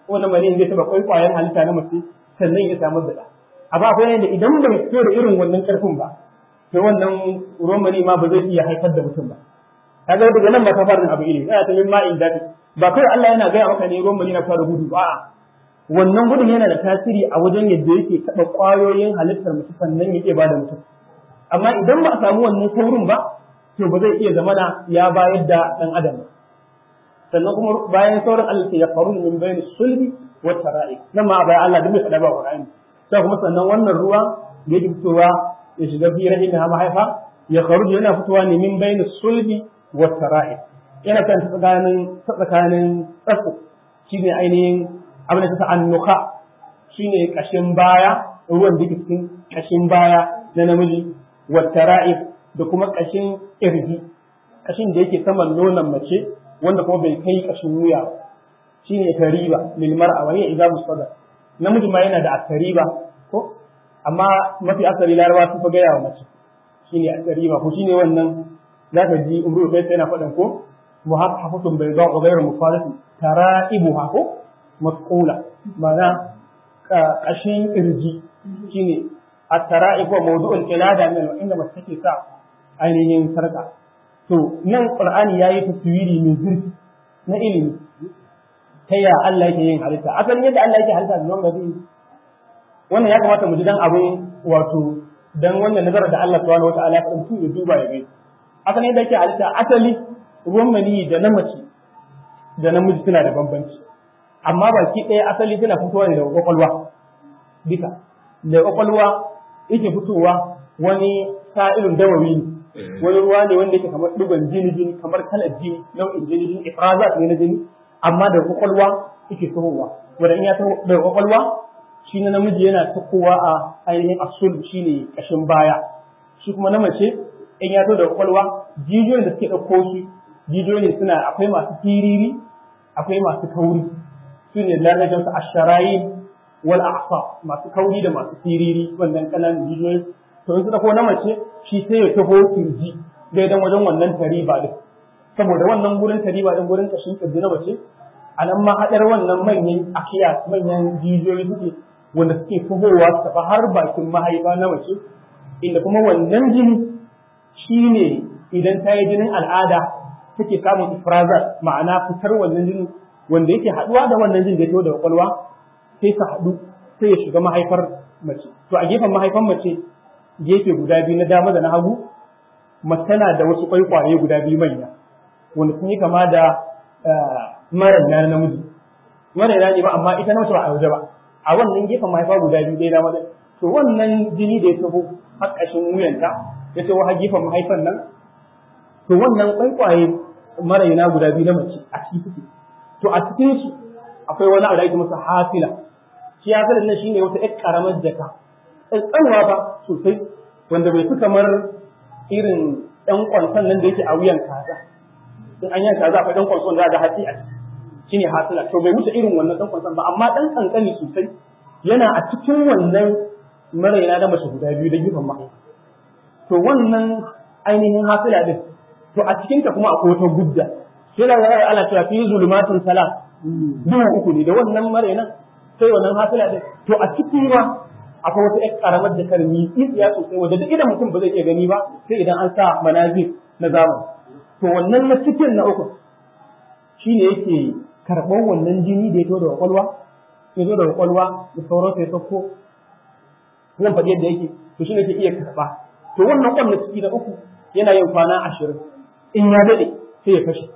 wannan mani zai taba kwaikwayen halitta na mace sannan ya samu da amma akwai yadda idan bai fito da irin wannan karfin ba to wannan ruwan mani ma ba zai iya haifar da mutum ba kaga daga nan ba ta fara abu iri yana ta min ma'in dadi ba kai Allah yana gaya maka ne ruwan mani na fara gudu ba wannan gudun yana da tasiri a wajen yadda yake taɓa ƙwayoyin halittar mutum sannan yake ba da mutum amma idan ba a samu wannan saurin ba to ba zai iya zamana ya bayar da ɗan adam ba sannan kuma bayan sauran Allah ya faru min bayan sulbi wa tara'i nan ma bayan Allah duk bai faɗa ba Qur'ani sai kuma sannan wannan ruwa da yake fitowa ya shiga fi rahimi ha mahaifa ya kharuju yana fitowa ne min bayan sulbi wa tara'i yana kan tsakanin tsakanin tsatsu shine ainihin abin da ta annuka shine kashin baya ruwan da cikin kashin baya na namiji wa tara'i da kuma kashin irji kashin da yake saman nonon mace wanda kuma bai kai kashin wuya shine tariba lil mar'a wa hiya idza mustada namiji ma yana da tariba ko amma mafi asali larabawa sun fa gaya wa mace shine tariba ko shine wannan zaka ji umru kai sai na faɗan ko muhaffafatun bayda wa ghayru mufarisin tara'ibuha ko masqula ma'ana kashin irji shine at-tara'ib wa mawdu'ul qilada min inda mace take sa ainihin sarka to nan qur'ani yayi taswiri mai zurfi na ilimi ta ya Allah yake yin halitta asalin yadda Allah yake halitta zuwan gabi wannan ya kamata mu ji dan abun wato dan wannan nazara da Allah subhanahu wataala ya faɗa ya duba ya gani asalin yadda yake halitta asali ruwan mani da na mace da namiji suna da bambanci amma baki ɗaya asali suna fitowa ne daga kwakwalwa duka daga kwakwalwa yake fitowa wani sa'ilin dawawi ne wani ruwa ne wanda yake kamar dugon jini jini kamar kalar jini nau'in jini jini ifrazat ne na jini amma da kwakwalwa yake tahowa wanda in ya taho daga kwakwalwa shi na namiji yana tahowa a ainihin asul shine kashin baya shi kuma na mace in ya taho daga kwakwalwa jijiyoyin da suke ɗauko shi jijiyoyi ne suna akwai masu tiriri akwai masu kauri su ne larajan su asharayi wal a'sa masu kauri da masu tiriri wannan kananan jijiyoyi to in suka ko na mace shi sai ya taho kirji daidan wajen wannan tariba din saboda wannan gurin tariba din gurin kashin kirji na mace a nan ma haɗar wannan manyan akiya manyan jijiyoyi suke wanda suke tahowa su tafi har bakin mahaifa na mace inda kuma wannan jini shine idan ta yi jinin al'ada take samun ifrazat ma'ana fitar wannan jini wanda yake haɗuwa da wannan jin da ya da kwakwalwa sai su haɗu sai ya shiga mahaifar mace to a gefen mahaifan mace gefe guda biyu na dama da na hagu mace tana da wasu kwaikwaye guda biyu manya wanda sun yi kama da maranya na namiji maranya ne ba amma ita na mace ba a waje ba a wannan gefen mahaifa guda biyu ɗaya dama da to wannan jini da ya taho har ƙashin wuyanta ya taho har gefen mahaifan nan to wannan kwaikwaye marayina guda biyu na mace a ciki suke to a cikin su akwai wani abu da ake masa hafila shi hafilan nan shine wata ƴar karamar jaka tsanwa ba sosai wanda bai fi kamar irin ɗan kwanson nan da yake a wuyan kaza in an yanka kaza akwai ɗan kwanson da ga hatsi a ciki shine hafila to bai wuce irin wannan ɗan kwanson ba amma ɗan kankani sosai yana a cikin wannan marayina na mace guda biyu da gefen mahaifa to wannan ainihin hafila din to a cikinta kuma akwai wata gudda sai da zai ala cewa fi zulumatun salat duhu uku ne da wannan marainan sai wannan hafila din to a cikin ma akwai wata ƴar karamar da karmi tsiya sosai wanda duk idan mutum ba zai iya gani ba sai idan an sa manazir na zamani to wannan na cikin na uku shine yake karɓar wannan jini da ya to da kwakwalwa ya zo da kwakwalwa da sauran sai sauko zan faɗi yadda yake to shine ke iya karɓa to wannan kwan na ciki na uku yana yin kwana ashirin in ya daɗe sai ya fashe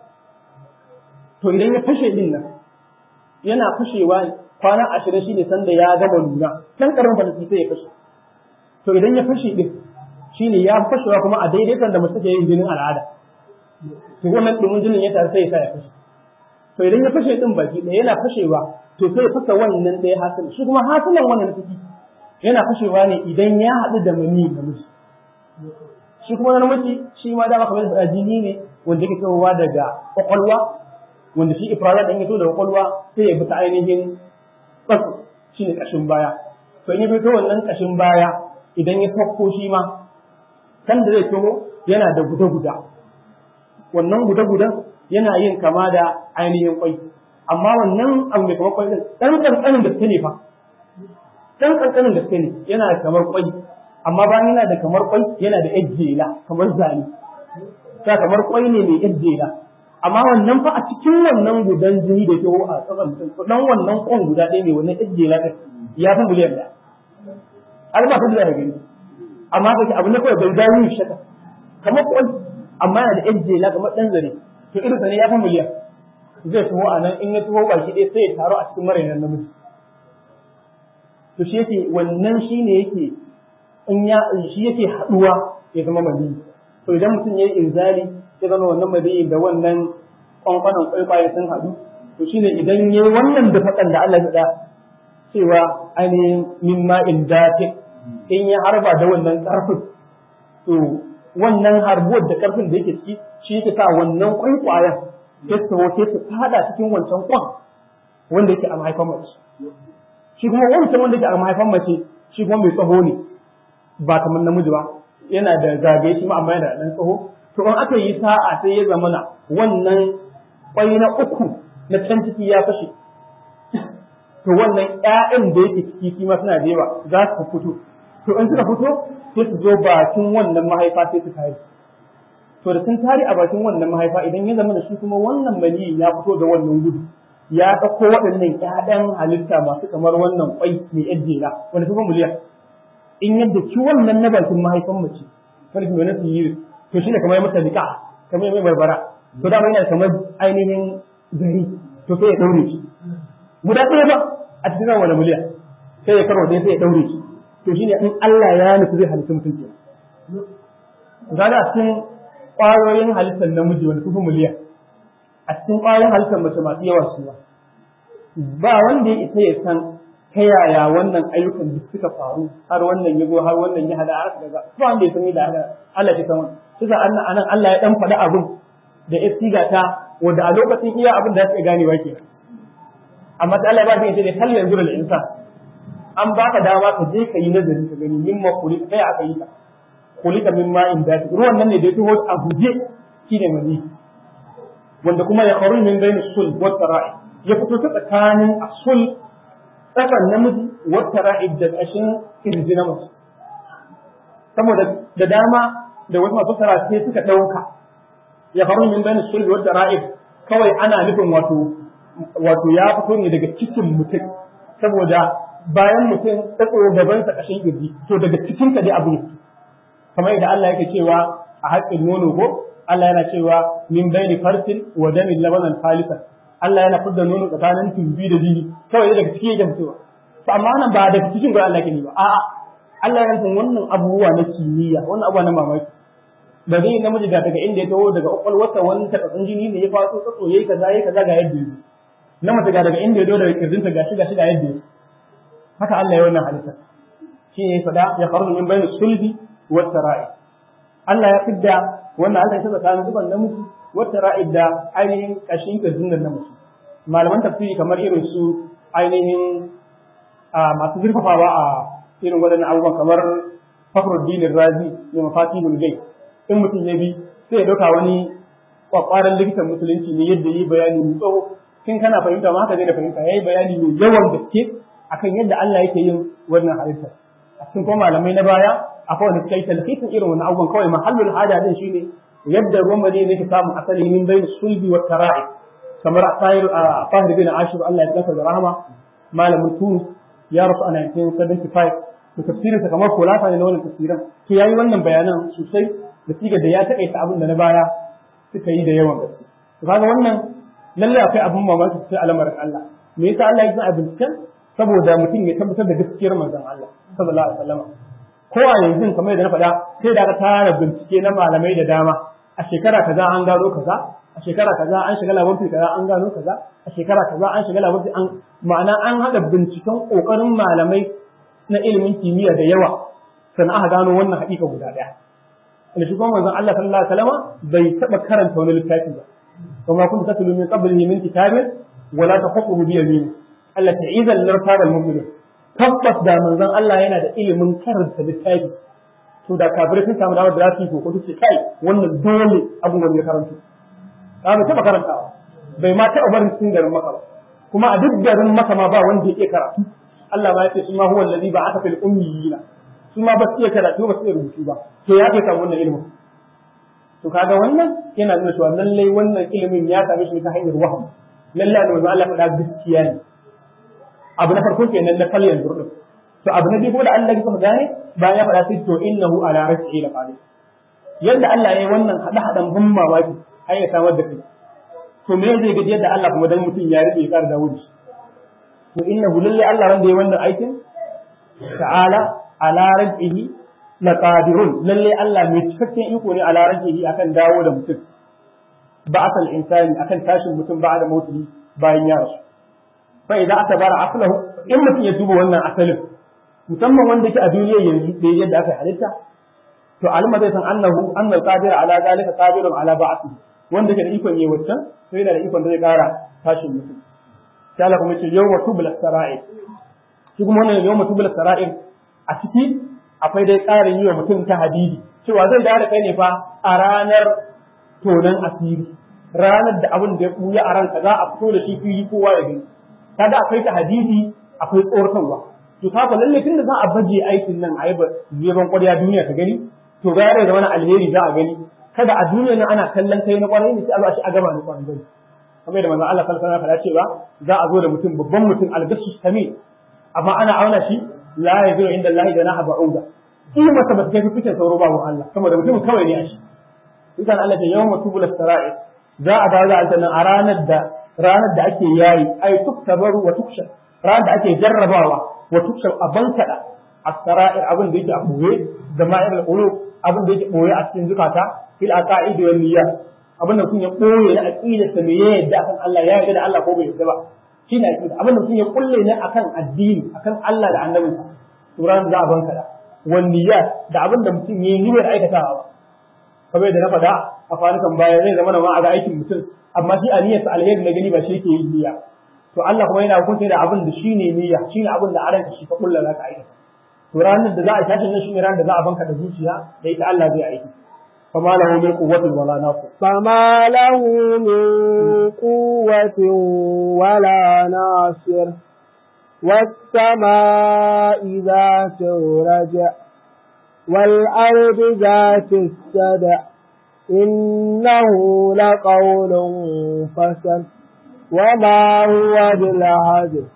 to idan ya fashe din nan yana fashewa kwana ashirin shi ne sanda ya gama nuna can karamin falaki sai ya fashe to idan ya fashe din shi ne ya fashewa kuma a daidai sanda mace take yin jinin al'ada to wannan dumin jinin ya tare sai ya sa ya fashe to idan ya fashe din baki ɗaya yana fashewa to sai ya fasa wannan ɗaya hasilin shi kuma hasilin wannan ciki yana fashewa ne idan ya haɗu da mani namiji shi kuma na namiji shi ma dama kamar da jini ne wanda yake kawowa daga kwakwalwa wanda shi ifrazat ɗin ya so daga kwakwalwa sai ya bi ta ainihin tsatsu shi ne ƙashin baya to in ya bi ta wannan ƙashin baya idan ya fakko shi ma kan da zai taho yana da guda-guda wannan guda-gudan yana yin kama da ainihin kwai amma wannan abu mai kamar kwai din dan kankanin gaske ne fa dan kankanin gaske ne yana da kamar kwai amma bayan yana da kamar kwai yana da ejjela kamar zane ta kamar kwai ne mai ejjela amma wannan fa a cikin wannan gudan jini da ke a tsakan mutum dan wannan kwan guda ɗaya ne wannan ejjela ɗin ya fi miliyan ɗaya har ba ta da gani amma kake abu ne kawai bai dawo yi shaka kamar kwai amma yana da ejjela kamar ɗan zare to irin sa ne ya fi miliyan zai taho a nan in ya taho baki ɗaya sai ya taro a cikin marainan namiji to shi yake wannan shi ne yake in ya shi yake haɗuwa ya zama mali to idan mutum ya yi inzali ya zama wannan mali da wannan kwankwanon kwaikwaye sun haɗu to shine idan ya yi wannan da faɗan da Allah ya cewa ainihin min ma'in dafi in ya harba da wannan ƙarfin to wannan harbuwar da ƙarfin da yake ciki shi yake sa wannan kwaikwayen sai su sai su fada cikin wancan kwan wanda yake a mahaifan mace shi kuma wancan wanda yake a mahaifan mace shi kuma mai tsaho ne ba kamar namiji ba yana da zagaye shi ma amma yana da ɗan tsaho to in aka yi sa'a sai ya zamana wannan kwai na uku na can ciki ya fashe to wannan ƴaƴan da yake ciki shi ma suna da yawa za su fito to in suka fito sai su zo bakin wannan mahaifa sai su tare to da sun tare a bakin wannan mahaifa idan ya zama da shi kuma wannan maniyi ya fito da wannan gudu ya ɗauko waɗannan ƴaƴan halitta masu kamar wannan kwai mai ƴajjera wanda kuma miliyan in yadda ki wannan na bakin mahaifan mace wani kuma na sihiri to shi ne kamar mata zika kamar mai barbara to dama yana kamar ainihin gari to sai ya daure shi guda ɗaya ba a cikin wani miliyan sai ya karo sai ya daure shi to shi ne in Allah ya nufi zai halitta mutum ke ga a cikin ƙwayoyin halittar namiji wani kufu miliyan a cikin ƙwayoyin halittar mace masu yawa su ba wanda ya isa ya san ta yaya wannan ayyukan duk suka faru har wannan ya zo har wannan ya hada aka daga ba wanda ya san da haka Allah ya san wannan kusa anan Allah ya dan faɗi abin da ya siga ta wanda a lokacin iya abin da ya gane wa ke amma sai Allah ya ba shi ne hal yanzu da insan an baka dama ka je ka yi nazari ka gani mimma kuli kai aka yi ka kulika mimma in da ruwan nan ne da ya taho a guje shine mani wanda kuma ya kharu min bayni sul wa tara'i ya fito ta tsakanin asul tsakar namiji wata ra'id da ƙashin kirji na mace saboda da dama da wasu masu sara sai suka ɗauka ya faru min bayan sulhi wata ra'id kawai ana nufin wato wato ya fito ne daga cikin mutum saboda bayan mutum ta tsoro gabansa ƙashin kirji to daga cikin ka dai abu ne kamar yadda Allah yake cewa a haƙƙin nono ko Allah yana cewa min bayni farsin wa damin labanan khalisan Allah yana fidda nono tsakanin tumbi da jini kawai daga ciki yake fitowa to amma nan ba daga cikin gurin Allah ke ba a'a Allah ya san wannan abubuwa na kimiyya wannan abubuwa na mamaki da zai namiji da daga inda ya taho daga kwakwalwarsa wani takatsun jini ne ya faso tsatso yayi kaza yayi kaza ga yadda yake na mace ga daga inda ya zo daga kirjinta ga shi ga shi ga yadda yake haka Allah ya wannan halitta shi ne fada ya kharuju min bayni sulbi wa tara'i Allah ya fidda wannan Allah ya tsakanin zuban namiji wata ra'id da ainihin kashin kirjin da namiji malaman tafsiri kamar irin su ainihin masu zurfafawa a irin waɗannan abubuwan kamar Fakhruddin Razi ne mafatihul gai in mutum ya bi sai ya dauka wani kwakwaran likitan musulunci ne yadda yi bayani mai tsawo kin kana fahimta ma haka zai da fahimta yayi bayani mai yawan gaske akan yadda Allah yake yin wannan halitta a cikin kuma malamai na baya akwai wanda suka yi talhisin irin wannan abubuwan kawai mahallul hada din shine yadda ruwan madina yake samun asali min bayin sulbi wa tara'i kamar asayir a fahir bin ashir Allah ya tsaka da rahama malamin Tunis ya rasu a 1975 da tafsirin sa kamar kulasa ne na wannan tafsirin to yayi wannan bayanan sosai da sigar da ya takaita abin da na baya suka yi da yawan gaske to kaga wannan lalle akwai abin mamaki sai al'amarin Allah me yasa Allah ya yi abin binciken saboda mutum ya tabbatar da gaskiyar manzon Allah sallallahu alaihi wasallam ko a yanzu kamar yadda na faɗa sai da aka tara bincike na malamai da dama a shekara kaza an gano kaza a shekara kaza an shiga labarci kaza an gano kaza a shekara kaza an shiga labarci an ma'ana an haɗa binciken ƙoƙarin malamai na ilimin kimiyya da yawa sannan aka gano wannan haƙiƙa guda ɗaya wanda shi kuma manzon Allah sallallahu alaihi wasallam bai taɓa karanta wani littafi ba kuma kun tatlu min qablihi min kitabin wala tahuquhu bi yamin Allah ta idan lartabal mu'minun tabbas da manzon Allah yana da ilimin karanta littafi to da kafirai sun samu damar da za su yi ko su ce kai wannan dole abubuwan ya karanto ba mu taɓa karantawa bai ma taɓa barin cikin garin maka ba kuma a duk garin maka ma ba wanda ya iya karatu Allah ma ya ce suma huwa allazi ba'atha fil ummiyina suma ba su iya karatu ba su iya rubutu ba to ya kai samu wannan ilimin to kaga wannan yana nuna cewa lallai wannan ilimin ya same shi ta hanyar wahayi lallai da manzo Allah faɗa gaskiya ne abu na farko kenan na kalyan zurdin to abu na biyu kuma da Allah ya kuma gane bayan ya faɗa sai to innahu ala rasihi la qadir yadda Allah ya yi wannan hada hadan ban mamaki har ya samar da kai to me zai gaji yadda Allah kuma dan mutum ya rike ya ƙara dawo da shi to innahu lallai Allah wanda ya wannan aikin ta'ala ala rasihi la qadirun lalle Allah mai cikakken iko ne ala rajihi akan dawo da mutum ba asal insani akan tashin mutum ba da mutuwa bayan ya rasu fa idan aka bara aslahu in mutum ya duba wannan asalin musamman wanda yake a duniya yanzu da yadda aka halitta to alima zai san annahu annal qadir ala zalika qadirun ala ba'thi wanda yake da ikon yi wancan to yana da ikon da zai kara tashin mutum sai Allah kuma ya ce yawma tubla sara'ir shi kuma wannan yawma tubla sara'ir a ciki akwai dai tsarin yi wa mutum ta hadidi cewa zai da kai ne fa a ranar tonan asiri ranar da abin da ya buya a ranka za a fito da shi fili kowa ya gani kaga akwai ta hadidi akwai tsoratarwa to kaga lalle tun da za a baje aikin nan a yi ban kwarya duniya ta gani to ga yare da wani alheri za a gani kada a duniya nan ana kallon kai na kwarai ne sai a zo a shi a gaba na kwarai gani kamar da manzon Allah sallallahu alaihi wasallam ya cewa za a zo da mutum babban mutum algasu sami amma ana auna shi la yaziru inda Allah janaha ba'uda in masa ba ta kai fice sauro babu Allah saboda mutum kawai ne a shi idan Allah ta yawma tubul sara'i za a dawo da aljanna a ranar da ranar da ake yayi ay tuktabaru wa tuksha ranar da ake jarrabawa wa tuksha a bankada as-sara'ir abin da yake a boye da ma'ir al-qulub abin da yake boye a cikin zukata fil aqaid wal niyyat abin da kun ya boye na aqida ta me yadda akan Allah ya yarda da Allah ko bai yarda ba shi ne aqida abin da kun ya kulle ne akan addini akan Allah da annabinsa to ranar za a bankada wanniyat da abin da mutum ya yi niyyar aikatawa kamar da na faɗa a kwanukan baya zai zama ma a ga aikin mutum amma shi a niyyarsa alheri na gani ba shi yake yin niyya to Allah kuma yana hukunta da abin da shi ne niyya shi ne abin da a ranka shi ka kulla za ka aikata to ranar da za a tashi nan shi ne ranar da za a banka da zuciya da ita Allah zai aiki فما له من قوة ولا ناصر فما له من قوة ولا ناصر والسماء ذات الرجع والأرض ذات السدع إنه لقول فسل وما هو بالعدل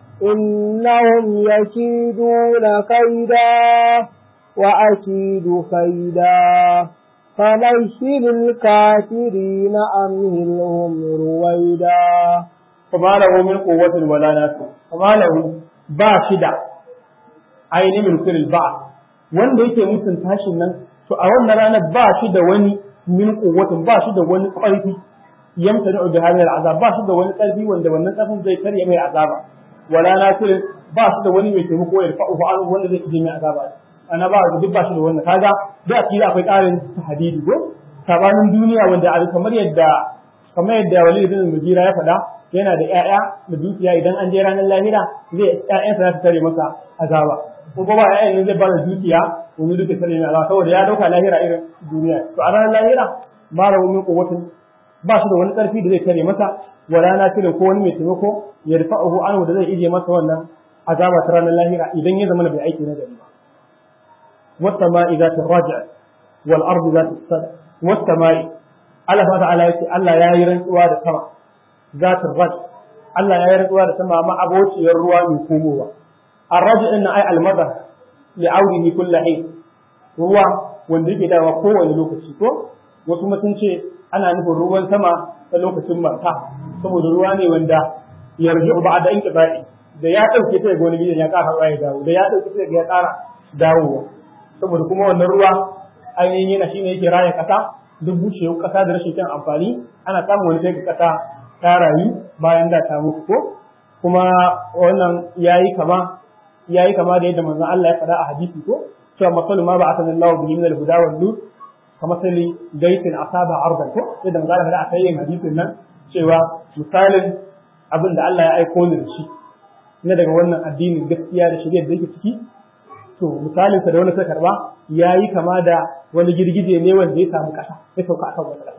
إنهم يكيدون كيدا وأكيد كيدا فبشر الكافرين أمهلهم رويدا فما له من قوة ولا ناصر فما له باشدة أين من كل البعض wanda yake mutum tashin nan to a wannan ranar ba shi da wani min quwwatin ba shi da wani ƙarfi yamta da jahannal azab ba shi da wani ƙarfi wanda wannan ƙarfin zai karya mai azaba wala nasirin ba shi da wani mai taimako ya fa'u fa'al wanda zai ije mai azaba ana ba duk ba shi da wannan kaga da akida akwai ƙarin hadidi ko sabanin duniya wanda a kamar yadda kamar yadda Walid bin Mugira ya faɗa yana da ƴaƴa da dukiya idan an je ranar lahira zai ƴaƴansa za su tare masa azaba ko ba ƴaƴan zai ba da dukiya wani duka tare mai azaba saboda ya dauka lahira irin duniya to a ranar lahira ba da wani kuwatin ba shi da wani ƙarfi da zai tare masa wala na cire ko wani mai taimako ya rufa'uhu anhu da zai ije masa wannan azaba ta ranar lahira idan ya zama bai aiki na gari ba والسماء ذات الرجع والأرض ذات الصدع والسماء Allah subhanahu ta'ala yace Allah ya yi rantsuwa da sama zatul raj Allah ya yi rantsuwa da sama ma abociyar ruwa mai komowa ar-raj din ay al-madar li aurihi kullu hin ruwa wanda yake dawa kowane lokaci ko wasu mutum ce ana nufin ruwan sama ta lokacin marka saboda ruwa ne wanda yarji'u ba'da inqiba'i da ya dauke ta ga wani gidan ya ƙara ya dawo da ya dauke ta ga ya ƙara dawowa saboda kuma wannan ruwa ainihin yana shine yake raya kasa duk bushewar kasa da rashin kyan amfani ana samun wani sai kasa ta rayu bayan da ta mutu ko kuma wannan yayi kama yayi kama da yadda manzon Allah ya faɗa a hadisi ko cewa masalu ma ba'atha Allahu bihi min al-huda wal nur kama sali gaitin asaba ardan ko yadda manzon Allah ya faɗa a kai hadisin nan cewa misalin abin da Allah ya aiko ni da shi na daga wannan addinin gaskiya da shirya da yake ciki to misalinsa da wani suka karba ya yi kama da wani girgije ne wanda ya samu ƙasa ya sauka akan wata ƙasa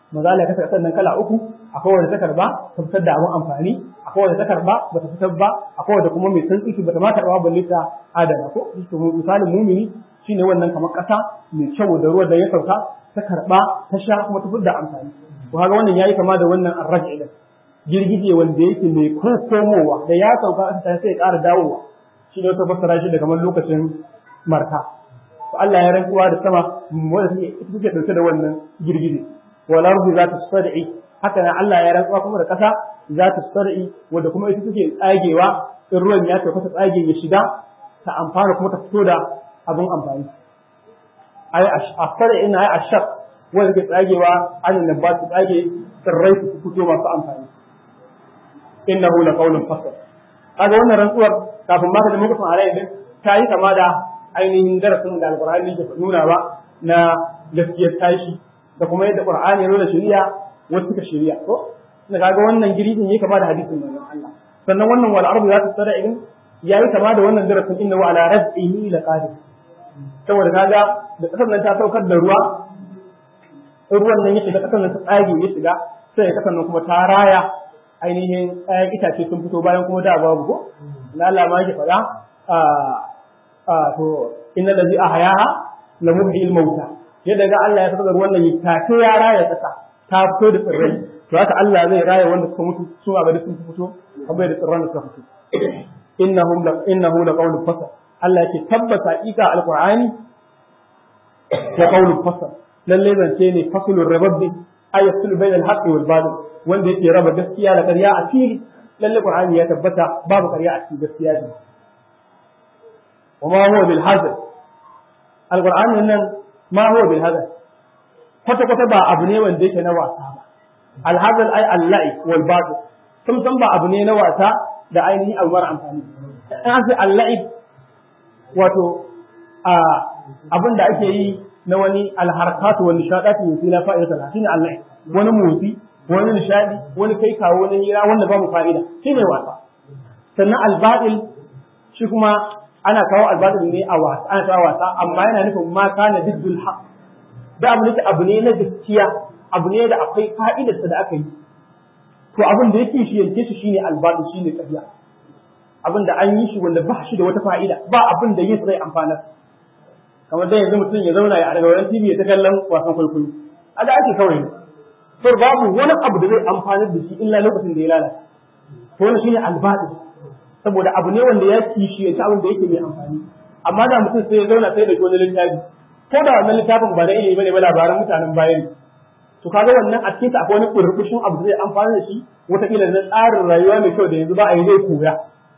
maza Allah ya kasa kasar nan kala uku akwai wanda ta karba ta fitar da abin amfani akwai wanda ta karba bata fitar ba akwai wanda kuma mai san tsiki bata ma karba balle ta adana ko misalin mumini shine wannan kamar kasa mai kyau da ruwa da ya sauka ta karba ta sha kuma ta fitar da amfani to kaga wannan yayi kama da wannan arraji din girgije wanda yake mai komowa da ya sauka ta sai ya ƙara dawowa shi ne ta fassara shi da kamar lokacin marka to Allah ya rantsuwa da sama wanda take dauke da wannan girgije wal ardi zatu sad'i haka nan Allah ya rantsuwa kuma da kasa zatu sad'i wanda kuma ita take tsagewa in ruwan ya tafi ta tsage ya shiga ta amfana kuma ta fito da abin amfani ai asfara ina ai ashaq wanda ke tsagewa an nan ba su tsage tsirrai su fito masu amfani innahu laqawlun fasl kaga wannan rantsuwar kafin ma ka da mutum alayhi din ta yi kama da ainihin darasin da alqur'ani ke nuna ba na gaskiyar tashi da kuma yadda qur'ani ya nuna shari'a wasu suka shari'a ko da kaga wannan giridin yake kama da hadisin manzon Allah sannan wannan wal ardu zatu sara'in yayi kama da wannan darasin innahu ala rabbihi laqadir saboda kaga da kasar nan ta saukar da ruwa ruwan nan ya shiga kasar nan ta tsage ya shiga sai ya kasar nan kuma ta raya ainihin ɗayan itace sun fito bayan kuma da babu ko Allah ma yake faɗa a to inna allazi ahyaha la muhyil mauta yadda ga Allah ya saka ruwan nan ya take ya raya kasa ta fito da tsirrai to haka Allah zai raya wanda suka mutu su a gari sun fito kamar da tsirran da suka fito innahum la innahu la qawlu fasal Allah yake tabbata ika alqur'ani ya qawlu fasal lalle zance ne fasulur rabbi ayatul bainal haqqi wal batil wanda yake raba gaskiya da ƙarya a fili lalle qur'ani ya tabbata babu ƙarya a cikin gaskiya ne وما هو بالهزل القرآن nan ما هو بالهزل kwata kwata ba abu ne wanda yake na wasa ba alhazal ai allahi wal batil sun san ba abu ne na wasa da ainihin abu mara amfani an sai allahi wato a abin da ake yi na wani alharkatu wani nishadatu yusi la fa'ida shine allahi wani motsi wani nishadi wani kai kawo wani hira wanda babu fa'ida shine wasa sannan albatil shi kuma ana kawo albatil ne a wasa ana kawo wasa amma yana nufin ma kana diddul haq da abu ne abu ne na gaskiya abu ne da akwai fa'idarsa da aka yi to abin da yake shi yanke shi shine albatil shine ƙarya abin da an yi shi wanda ba shi da wata fa'ida ba abin da yin zai amfana kamar da yanzu mutum ya zauna ya daga wurin TV ya ta kallon wasan kwaikwayo a da ake kawai to babu wani abu da zai amfana da shi illa lokacin da ya lalata to wannan shine albatil saboda abu ne wanda ya kishi ya abin da yake mai amfani amma da mutum sai ya zauna sai da wani littafi ko da wannan littafin ba na ilimi bane ba labaran mutanen baya ne to kaga wannan a cikin akwai wani burbushin abu da zai amfana da shi wataƙila na tsarin rayuwa mai kyau da yanzu ba a yi zai koya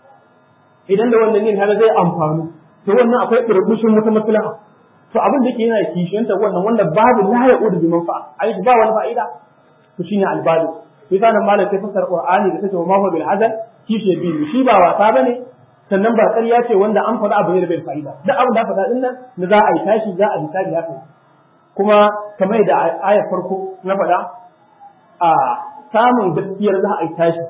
idan da wannan yin har zai amfanu to wannan akwai burbushin wata maslaha to abin da yake yana kishiyanta wannan wanda babu la ya udu bi manfa'a ai ba wani fa'ida to shine albadu sai nan malam sai fasar qur'ani da take wa ma bil hazal kishe biyu shi ba wasa bane sannan ba ƙarya ce wanda an faɗa abu ne da bai fa'ida duk abin da faɗa din nan na za a yi tashi za a hisabi haka kuma kamar da ayar farko na faɗa a samun gaskiyar za a yi tashi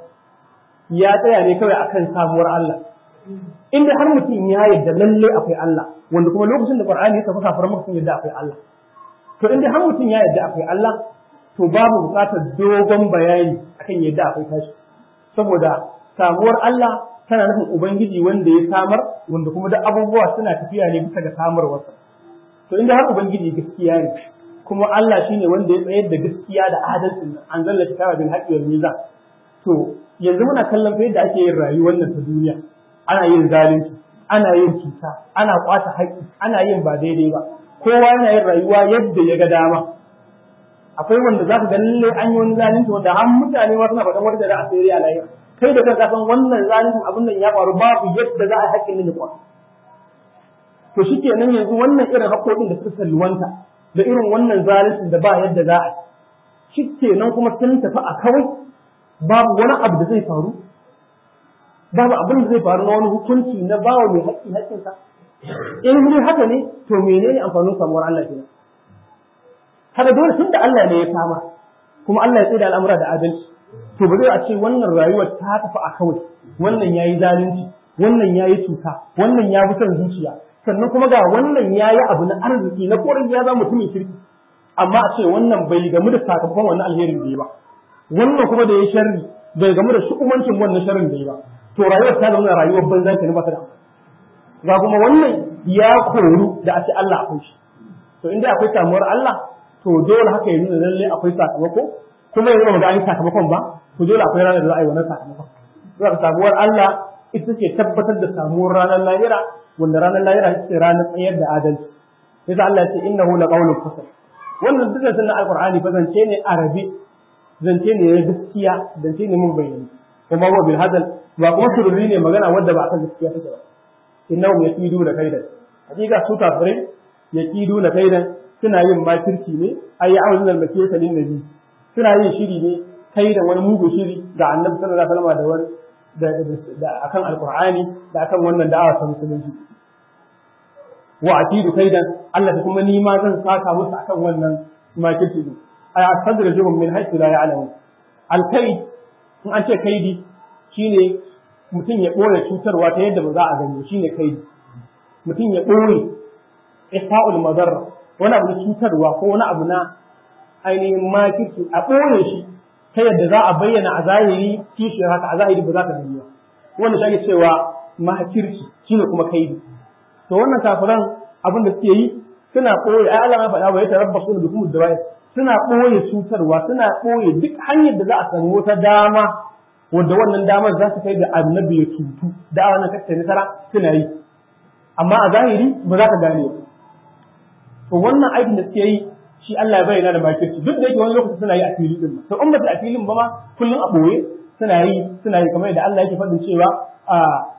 ya tsaya ne kawai akan samuwar Allah inda har mutum ya yarda lalle akwai Allah wanda kuma lokacin da Qur'ani ya tafi kafar mutum yarda akwai Allah to inda har mutum ya yarda akwai Allah to babu buƙatar dogon bayani akan yadda akwai tashi saboda samuwar Allah tana nufin ubangiji wanda ya samar wanda kuma da abubuwa suna tafiya ne bisa ga samarwarsa to inda har ubangiji gaskiya ne kuma Allah shine wanda ya tsayar da gaskiya da adalci nan an zalla kitaba bil haqqi wal mizan to yanzu muna kallon fa yadda ake yin rayuwar nan ta duniya ana yin zalunci ana yin cuta ana kwata haƙƙi ana yin ba daidai ba kowa yana yin rayuwa yadda ya ga dama akwai wanda za ka ga lalle an yi wani zalunci wanda har mutane ma suna faɗan wata da a sayar a lahira kai da kanka san wannan zaluncin abin nan ya faru babu yadda za a haƙƙin nan ya kwaru to shi kenan yanzu wannan irin haƙƙoƙin da suka salwanta da irin wannan zaluncin da ba yadda za a yi shi kenan kuma sun tafi a kawai babu wani abu da zai faru babu abin da zai faru na wani hukunci na bawa mai haƙƙi haƙƙinsa in dai haka ne to menene amfanin samuwar Allah kenan kada dole tunda Allah ne ya kama kuma Allah ya tsaya da al'amura da adalci to ba zai a ce wannan rayuwar ta tafi a kawai wannan yayi zalunci wannan yayi cuta wannan ya bi son zuciya sannan kuma ga wannan yayi abu na arziki na korin ya zama mutumin kirki amma a ce wannan bai gamu da sakamakon wannan alherin da ya ba wannan kuma da ya sharri bai gamu da shukumancin wannan sharrin da ya ba to rayuwar ta zama rayuwar banza ke ba ta da ga kuma wannan ya koru da a ce Allah akwai shi to inda akwai samuwar Allah to dole haka ya nuna lalle akwai sakamako kuma yanzu ba ga an yi sakamakon ba to dole akwai ranar da za a yi wannan sakamakon zuwa samuwar Allah ita ce tabbatar da samuwar ranar lahira wanda ranar lahira ita ce ranar tsayar da adalci yasa Allah ya ce innahu laqawlun fasl wannan dukkan sunan alqur'ani fa zance ne arabi zance ne na gaskiya zance ne mun bayyana kuma wa bil hadal ba kuma sururi ne magana wadda ba akan gaskiya take ba innahum yakidu da kaidan hakika su kafirai yakidu da kaidan suna yin makirci ne ayi awzin al-makiyata lin nabi suna yin shiri ne kaidan wani mugu shiri ga annabi sallallahu alaihi wasallam da wani da akan alqur'ani da akan wannan da'awa ta musulunci wa akidu kaidan Allah kuma ni ma zan saka musu akan wannan makirci din ay astadrajuhum min haythu la ya'lamun alkaid in an ce kaidi shine mutum ya ɓoye cutarwa ta yadda ba za a gani shine kaidi mutum ya ɓoye ifa'ul madarra wani abu na cutarwa ko wani abu na ainihin makirci a ɓoye shi ta yadda za a bayyana a zahiri kishiyar haka a zahiri ba za ka gani ba wanda shi ake cewa makirci shine kuma kaidi to wannan kafiran abin da suke yi suna ɓoye ai Allah ya faɗa wa ya tarabbasu da kuma da suna ɓoye cutarwa suna ɓoye duk hanyar da za a samu wata dama wanda wannan damar za su kai da annabi ya cutu da wannan kacce nasara suna yi amma a zahiri ba za ka gane ba to wannan aikin da suke yi shi Allah ya bayyana da makirci duk da yake wani lokaci suna yi a fili din to in ba su a filin ba ma kullum a ɓoye suna yi suna yi kamar yadda Allah yake faɗin cewa a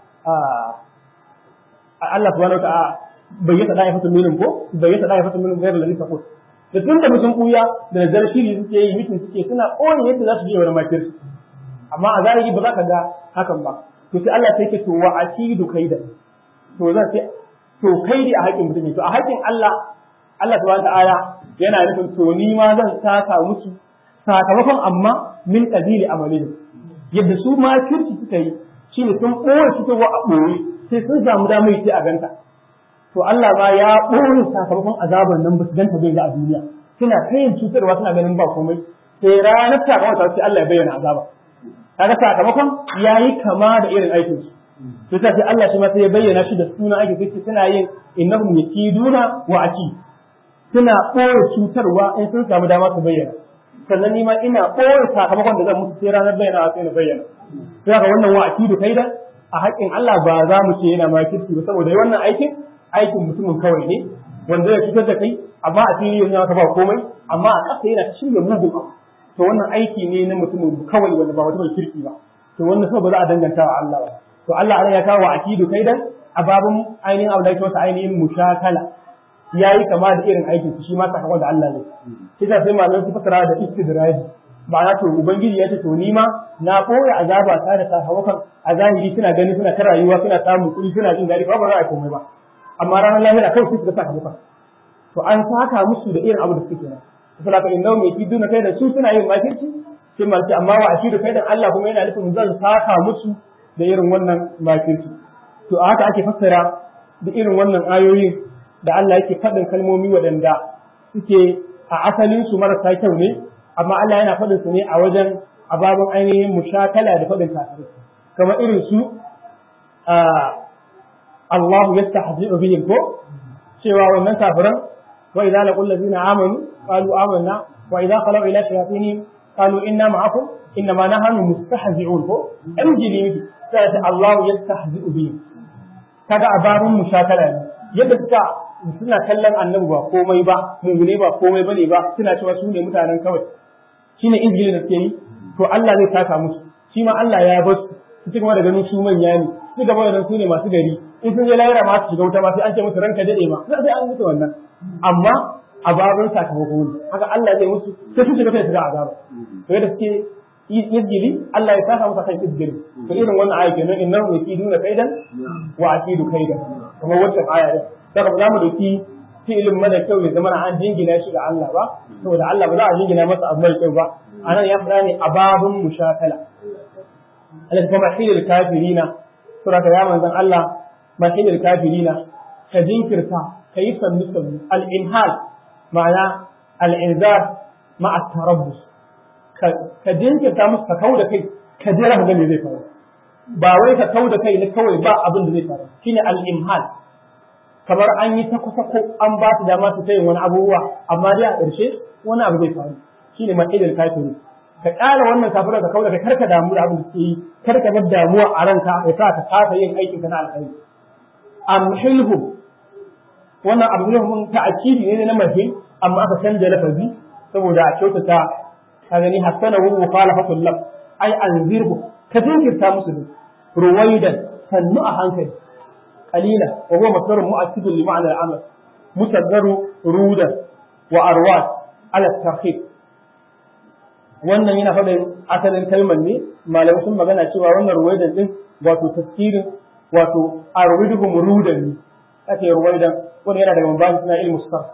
Allah subhanahu wa ta'ala bayyana da ya fata minin ko bayyana da ya fata minin gairar lalisa ko da tun da mutum kuya da nazar shiri suke yi mitin suke suna ɓoye yadda za su je wani makirci amma a zahiri ba za ka ga hakan ba to sai Allah sai ke to wa akidu kaida to zan sai to kaidi a haƙin mutum to a haƙin Allah Allah subhanahu ta'ala yana nufin to ni ma zan saka musu sakamakon amma min qadili amalin yadda su ma kirki suka yi shine sun ɓoye su ta a ɓoye sai sun samu damar sai a ganta to Allah ma ya ɓoye sakamakon azaban nan ba su ganta bai ga a duniya suna kayan cutarwa suna ganin ba komai sai ranar sakamakon sai Allah ya bayyana azaba kaga sakamakon yayi kama da irin aikin su to sai sai Allah shi ma sai ya bayyana shi da sunan aikin sai suna yin innahum yakiduna wa aki suna ɓoye cutarwa in sun samu dama su bayyana sannan ni ma ina ɓoye sakamakon da zan musu sai ranar bayyana sai na bayyana sai ga wannan wa akidu kaida a haƙƙin Allah ba za mu ce yana makirci ba saboda wannan aikin aikin mutumin kawai ne wanda ya cutar da kai amma a fili yanzu ka ba komai amma a ƙasa yana ta shirya mugun abu to wannan aiki ne na mutumin kawai wanda ba mutumin kirki ba to wannan so ba za a danganta wa Allah ba to Allah ana ya kawo akidu kaidan a babun ainihin abu da yake wata ainihin mushakala yayi kama da irin aikin shi ma sakamakon da Allah ne shi ta sai malamai su fasara da istidraji ma'ana to ubangiji ya ce to ni ma na koya azaba ta da sakamakon a zahiri suna gani suna ta rayuwa suna samun kuɗi suna jin daɗi ba ba za a komai ba amma ranar lahira kawai su ga sakamakon to an saka musu da irin abu da suke kenan saboda ka inna mai ki duna kai da su suna yin makirci sai ma ce amma wa ashiru kai da Allah kuma yana nufin zan saka musu da irin wannan makirci to a haka ake fassara da irin wannan ayoyin da Allah yake faɗin kalmomi waɗanda suke a asalin su marasa kyau ne amma Allah yana faɗin su ne a wajen ababin ainihin mushakala da faɗin kafirai kamar irin su Allah yastahzi'u bihim ko cewa wannan kafiran wa idza laqul ladina amanu qalu amanna wa idza khalu ila shayatinihim qalu inna ma'akum inna ma nahnu mustahzi'un ko injili miki sai Allah yastahzi'u bihim kaga ababin mushakala ne yadda suka suna kallon annabi ba komai ba mumune ba komai bane ba suna cewa su ne mutanen kawai shine injili da suke yi to Allah zai saka musu shi ma Allah ya bar su su ci gaba da ganin su manya ne su gaba da su ne masu gari in sun je lahira ma su shiga wuta ma sai an ce musu ranka dade ma sai an musu wannan amma a babin sakamako ne haka Allah zai musu sai su shiga sai su ga azaba to yadda suke izgili Allah ya saka musu kan izgili to irin wannan aya kenan innahu yakiduna kaidan wa akidu kaidan kuma wannan aya ne daga ba za mu dauki fi'ilin mara kyau ya zama an jingina shi ga Allah ba saboda Allah ba za a jingina masa abu mai kyau ba anan ya fara ne a babun mushakala Allah kuma hilil kafirina sura ta ya manzon Allah mahilil kafirina ka jinkirta ka yi sannu sannu al-inhal ma'ana al-inzar ma'a tarabbus ka jinkirta musu ka kau da kai ka jira ka ga me zai faru ba wai ka kau da kai ne kawai ba abin da zai faru shine al-imhal kamar an yi ta kusa ko an ba su dama su yin wani abubuwa amma dai a ƙarshe wani abu zai faru shine matsayin kafiri ka ƙara wannan kafirai ka kau da kai kar ka damu da abin da suke yi kar ka bar damuwa a ranka ya sa ka kasa yin aikin ka na alkhairi amhilhum wannan abu ne mun ta'akidi ne na mahil amma aka canja lafazi saboda a kyautata ka gani hasana wa mukhalafatul laf ai anzirhu ka jinkirta musu ne ruwaidan sannu a hankali qalila wa huwa masdarun mu'akkid li ma'na al-amal musaddaru rudan wa arwat ala tarhib wannan yana faɗin asalin kalmar ne malamai sun magana cewa wannan ruwaidan din wato tafsirin wato arwiduhum rudan ne ake ruwaidan wani yana daga mabahi na ilmu sarf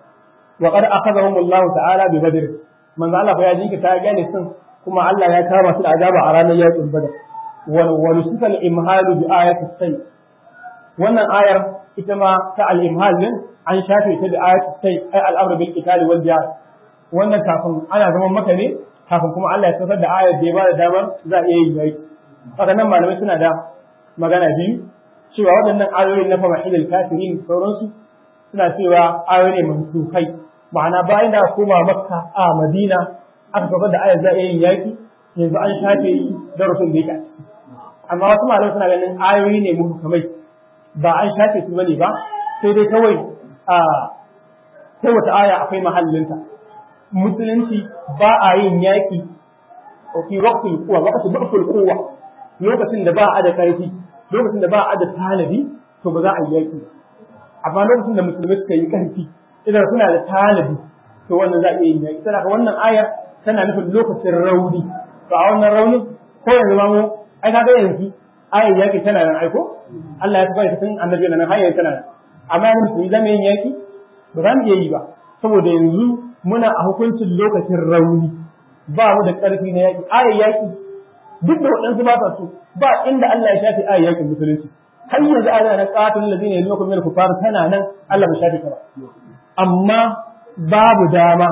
wa qad akhadhahum Allah ta'ala bi badr manzo Allah fa ya jinka ta gane sun kuma Allah ya kama su da azaba a ranar yakin badar wa wa nusika al-imhal bi ayati say wannan ayar ita ma ta al-imhal din an shafe ta da ayati say ay al-amr bil qital wal jihad wannan kafin ana zaman maka ne kafin kuma Allah ya saukar da ayar da ya bada damar za a iya yin yaki haka nan malamai suna da magana biyu cewa waɗannan ayoyin na famahilil kafirin sauransu suna cewa ayoyi ne mansukai ma'ana bayan da koma makka a madina aka kafa da ayar za a yin yaki yanzu an shafe darasin da yake a ciki amma wasu malamai suna ganin ayoyi ne muhkamai ba an shafe su bane ba sai dai kawai a kowace aya akwai mahallinta musulunci ba a yin yaki fi waqtil quwa waqtil ba'ful quwa lokacin da ba a da karfi lokacin da ba a da tanadi to ba za a yi yaki amma lokacin da musulmai suka yi karfi idan suna da tanadi to wannan za a iya yin yaki tana wannan ayar tana nufin lokacin rauni to a wannan rauni ko yanzu ma mu ai kaga yanzu ayar yaki tana nan aiko Allah ya tabbata tun annabi nan har yanzu tana nan amma yanzu musulmi zama yin yaki ba za mu iya yi ba saboda yanzu muna a hukuncin lokacin rauni ba mu da ƙarfi na yaki ayar yaki duk da waɗansu ba sa so ba inda Allah ya shafe ayar yakin musulunci har yanzu ana nan qatil ladina yalukum min kufar tana nan Allah bai shafe ta ba amma babu dama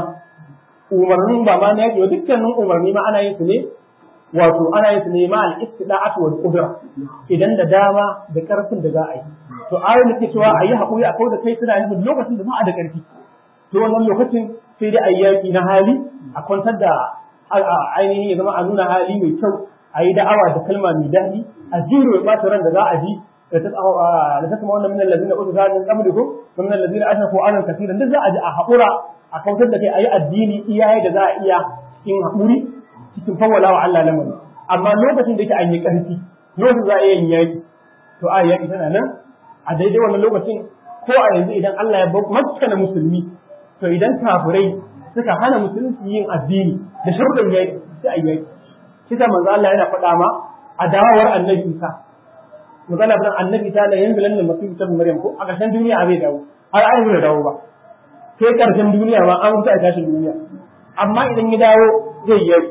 umarnin ba ma na yake dukkanin umarni ma ana yin su ne wato ana yin su ne ma al-istida'atu wal qudra idan da dama da karfin da za a yi to ayoyin da ke cewa a yi haƙuri a kau da kai suna nufin lokacin da ba a da ƙarfi to wannan lokacin sai dai a yi yaƙi na hali a kwantar da ainihin ya zama a nuna hali mai kyau a yi da'awa da kalma mai daɗi a jiro ya ran da za a ji da ta kuma wannan min allazina utu zanin qablikum wa min allazina ashraku anan kaseeran duk za a ji a haƙura a kautar da kai a yi addini iyaye da za a iya cikin haƙuri cikin fawwala wa Allah lamari amma lokacin da yake an yi ƙarfi lokacin za a iya yin yaƙi to a yaƙi tana nan a daidai wannan lokacin ko a yanzu idan Allah ya maskana musulmi to idan kafirai suka hana musulunci yin addini da sharuɗin yaƙi sai a yaƙi kisa manzo Allah yana faɗa ma a dawowar annabi Isa manzo Allah bin annabi ta la yanzu lan masihu ta Maryam ko a ƙarshen duniya a bai dawo har an bai dawo ba sai ƙarshen duniya ma an rusa a tashin duniya amma idan ya dawo zai yi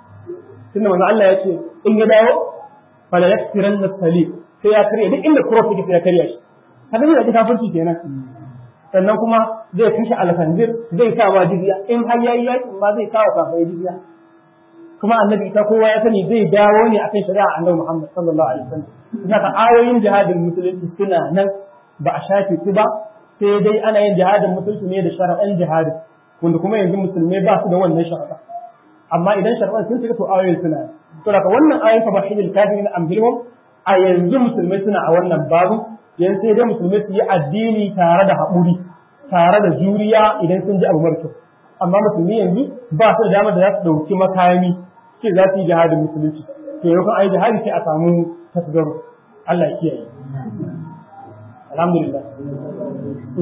tunda manzo Allah ya ce in ya dawo fala yakfiranna salib sai ya karya duk inda cross yake sai ya karya shi kaga zai da kafirci kenan sannan kuma zai kashe alfanzir zai sa wa jizya in har yayi yakin ma zai kawo kafirai jizya kuma annabi ta kowa ya sani zai dawo ne akan shari'a annabi Muhammad sallallahu alaihi wasallam zaka ayoyin jihadin musulunci suna nan ba a shafe su ba sai dai ana yin jihadin musulunci ne da shari'an jihadi wanda kuma yanzu musulmai ba su da wannan shari'a amma idan shari'an sun shiga to ayoyin suna to daga wannan ayoyin fa bahidil kafirin ambilhum a yanzu musulmai suna a wannan babu yanzu sai dai musulmai su yi addini tare da haƙuri tare da juriya idan sun ji abu mara kyau amma musulmi yanzu ba su da damar da za su ɗauki makami ce za su yi jihadin musulunci to yau kan ayi jihadi sai a samu tasgaro Allah ya kiyaye alhamdulillah